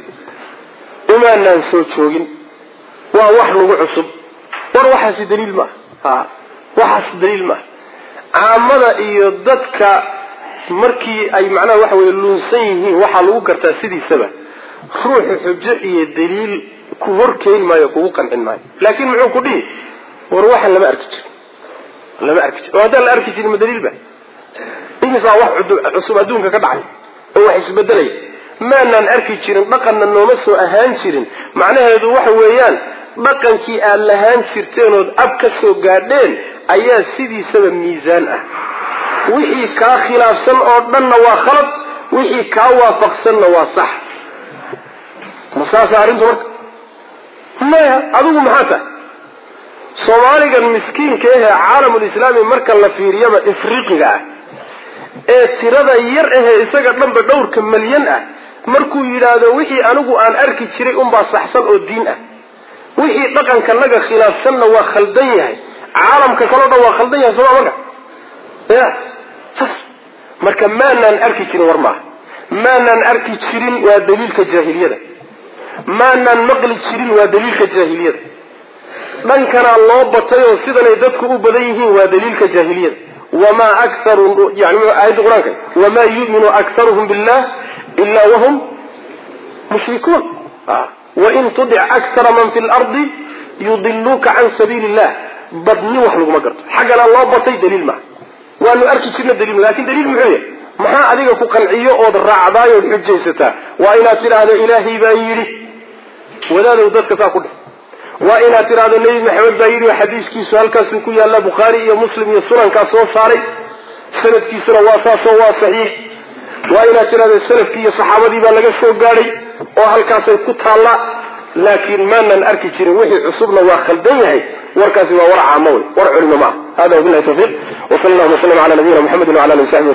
umaanaan soo joogin waa wax nagu cusub war waxaasi daliil maaha waxaas daliil maaha caamada iyo dadka markii ay macnaha waxa weye luunsan yihiin waxaa lagu gartaa sidiisaba ruuxu xujo iyo daliil ku horkeyn maayo kugu qancin maayo laakin muxuu ku dhihi war waxaan lama arki jirin lama arki jir oo haddaan la arki jirin ma daliil ba imisaa wax cusub adduunka ka dhacay oo wax isbedelaya maanaan arki jirin dhaqanna nooma soo ahaan jirin macnaheedu waxa weeyaan dhaqankii aad lahaan jirteen ood ab ka soo gaadheen ayaa sidiisaba miisaan ah wixii kaa khilaafsan oo dhanna waa khalad wixii kaa waafaqsanna waa sax ma saasa arrintu marka maya adigu maxaa tahay soomaaligan miskiinka ahee caalamulislaami marka la fiiriyaba ifriqiga ah ee tirada yar ahee isaga dhanba dhowrka malyan ah markuu yidhaahdo wixii anigu aan arki jiray unbaa saxsan oo diin ah wixii dhaqankanaga khilaafsanna waa khaldan yahay caalamka kaleo dhan waa khaldan yahay sooma marka ya sas marka maanaan arki jirin war maaha maanaan arki jirin waa daliilka jaahiliyada maanaan maqli jirin waa daliilka jaahiliyada dhankanaa loo batay oo sidanay dadku u badan yihiin waa daliilka jaahiliyada wamaa akaru yani aayadda qur-aanka wamaa yuminu aktaruhum billah ila wahum mushrikuun wain tudic aktara man fi lardi yudiluuka can sabiili illah badni wax laguma garto xaggana loo batay daliil maaha waanu arki jirna daliil lakin daliil muxuu yahay maxaa adiga ku qanciyo ood raacdaay ood xujaysataa waa inaad tidhaahdo ilaahay baa yidhi wadaadow dadka saa ku dheh waa inaad tidhaahdo nebi maxamed baa yidhi xadiiskiisu halkaasuu ku yaalla bukhaari iyo muslim iyo sunankaa soo saaray sanadkiisuna waa saasoo waa saxiix waa inaad tidhahdo salafkii iyo saxaabadii baa laga soo gaadhay oo halkaasay ku taallaa laakiin maanan arki jirin wixii cusubna waa khaldan yahay warkaasi waa war caamo wey war culimo maaha hada wabilahi tawfiiq wsal allahuma wslam ala nabiyina mxamedi wala ali sabi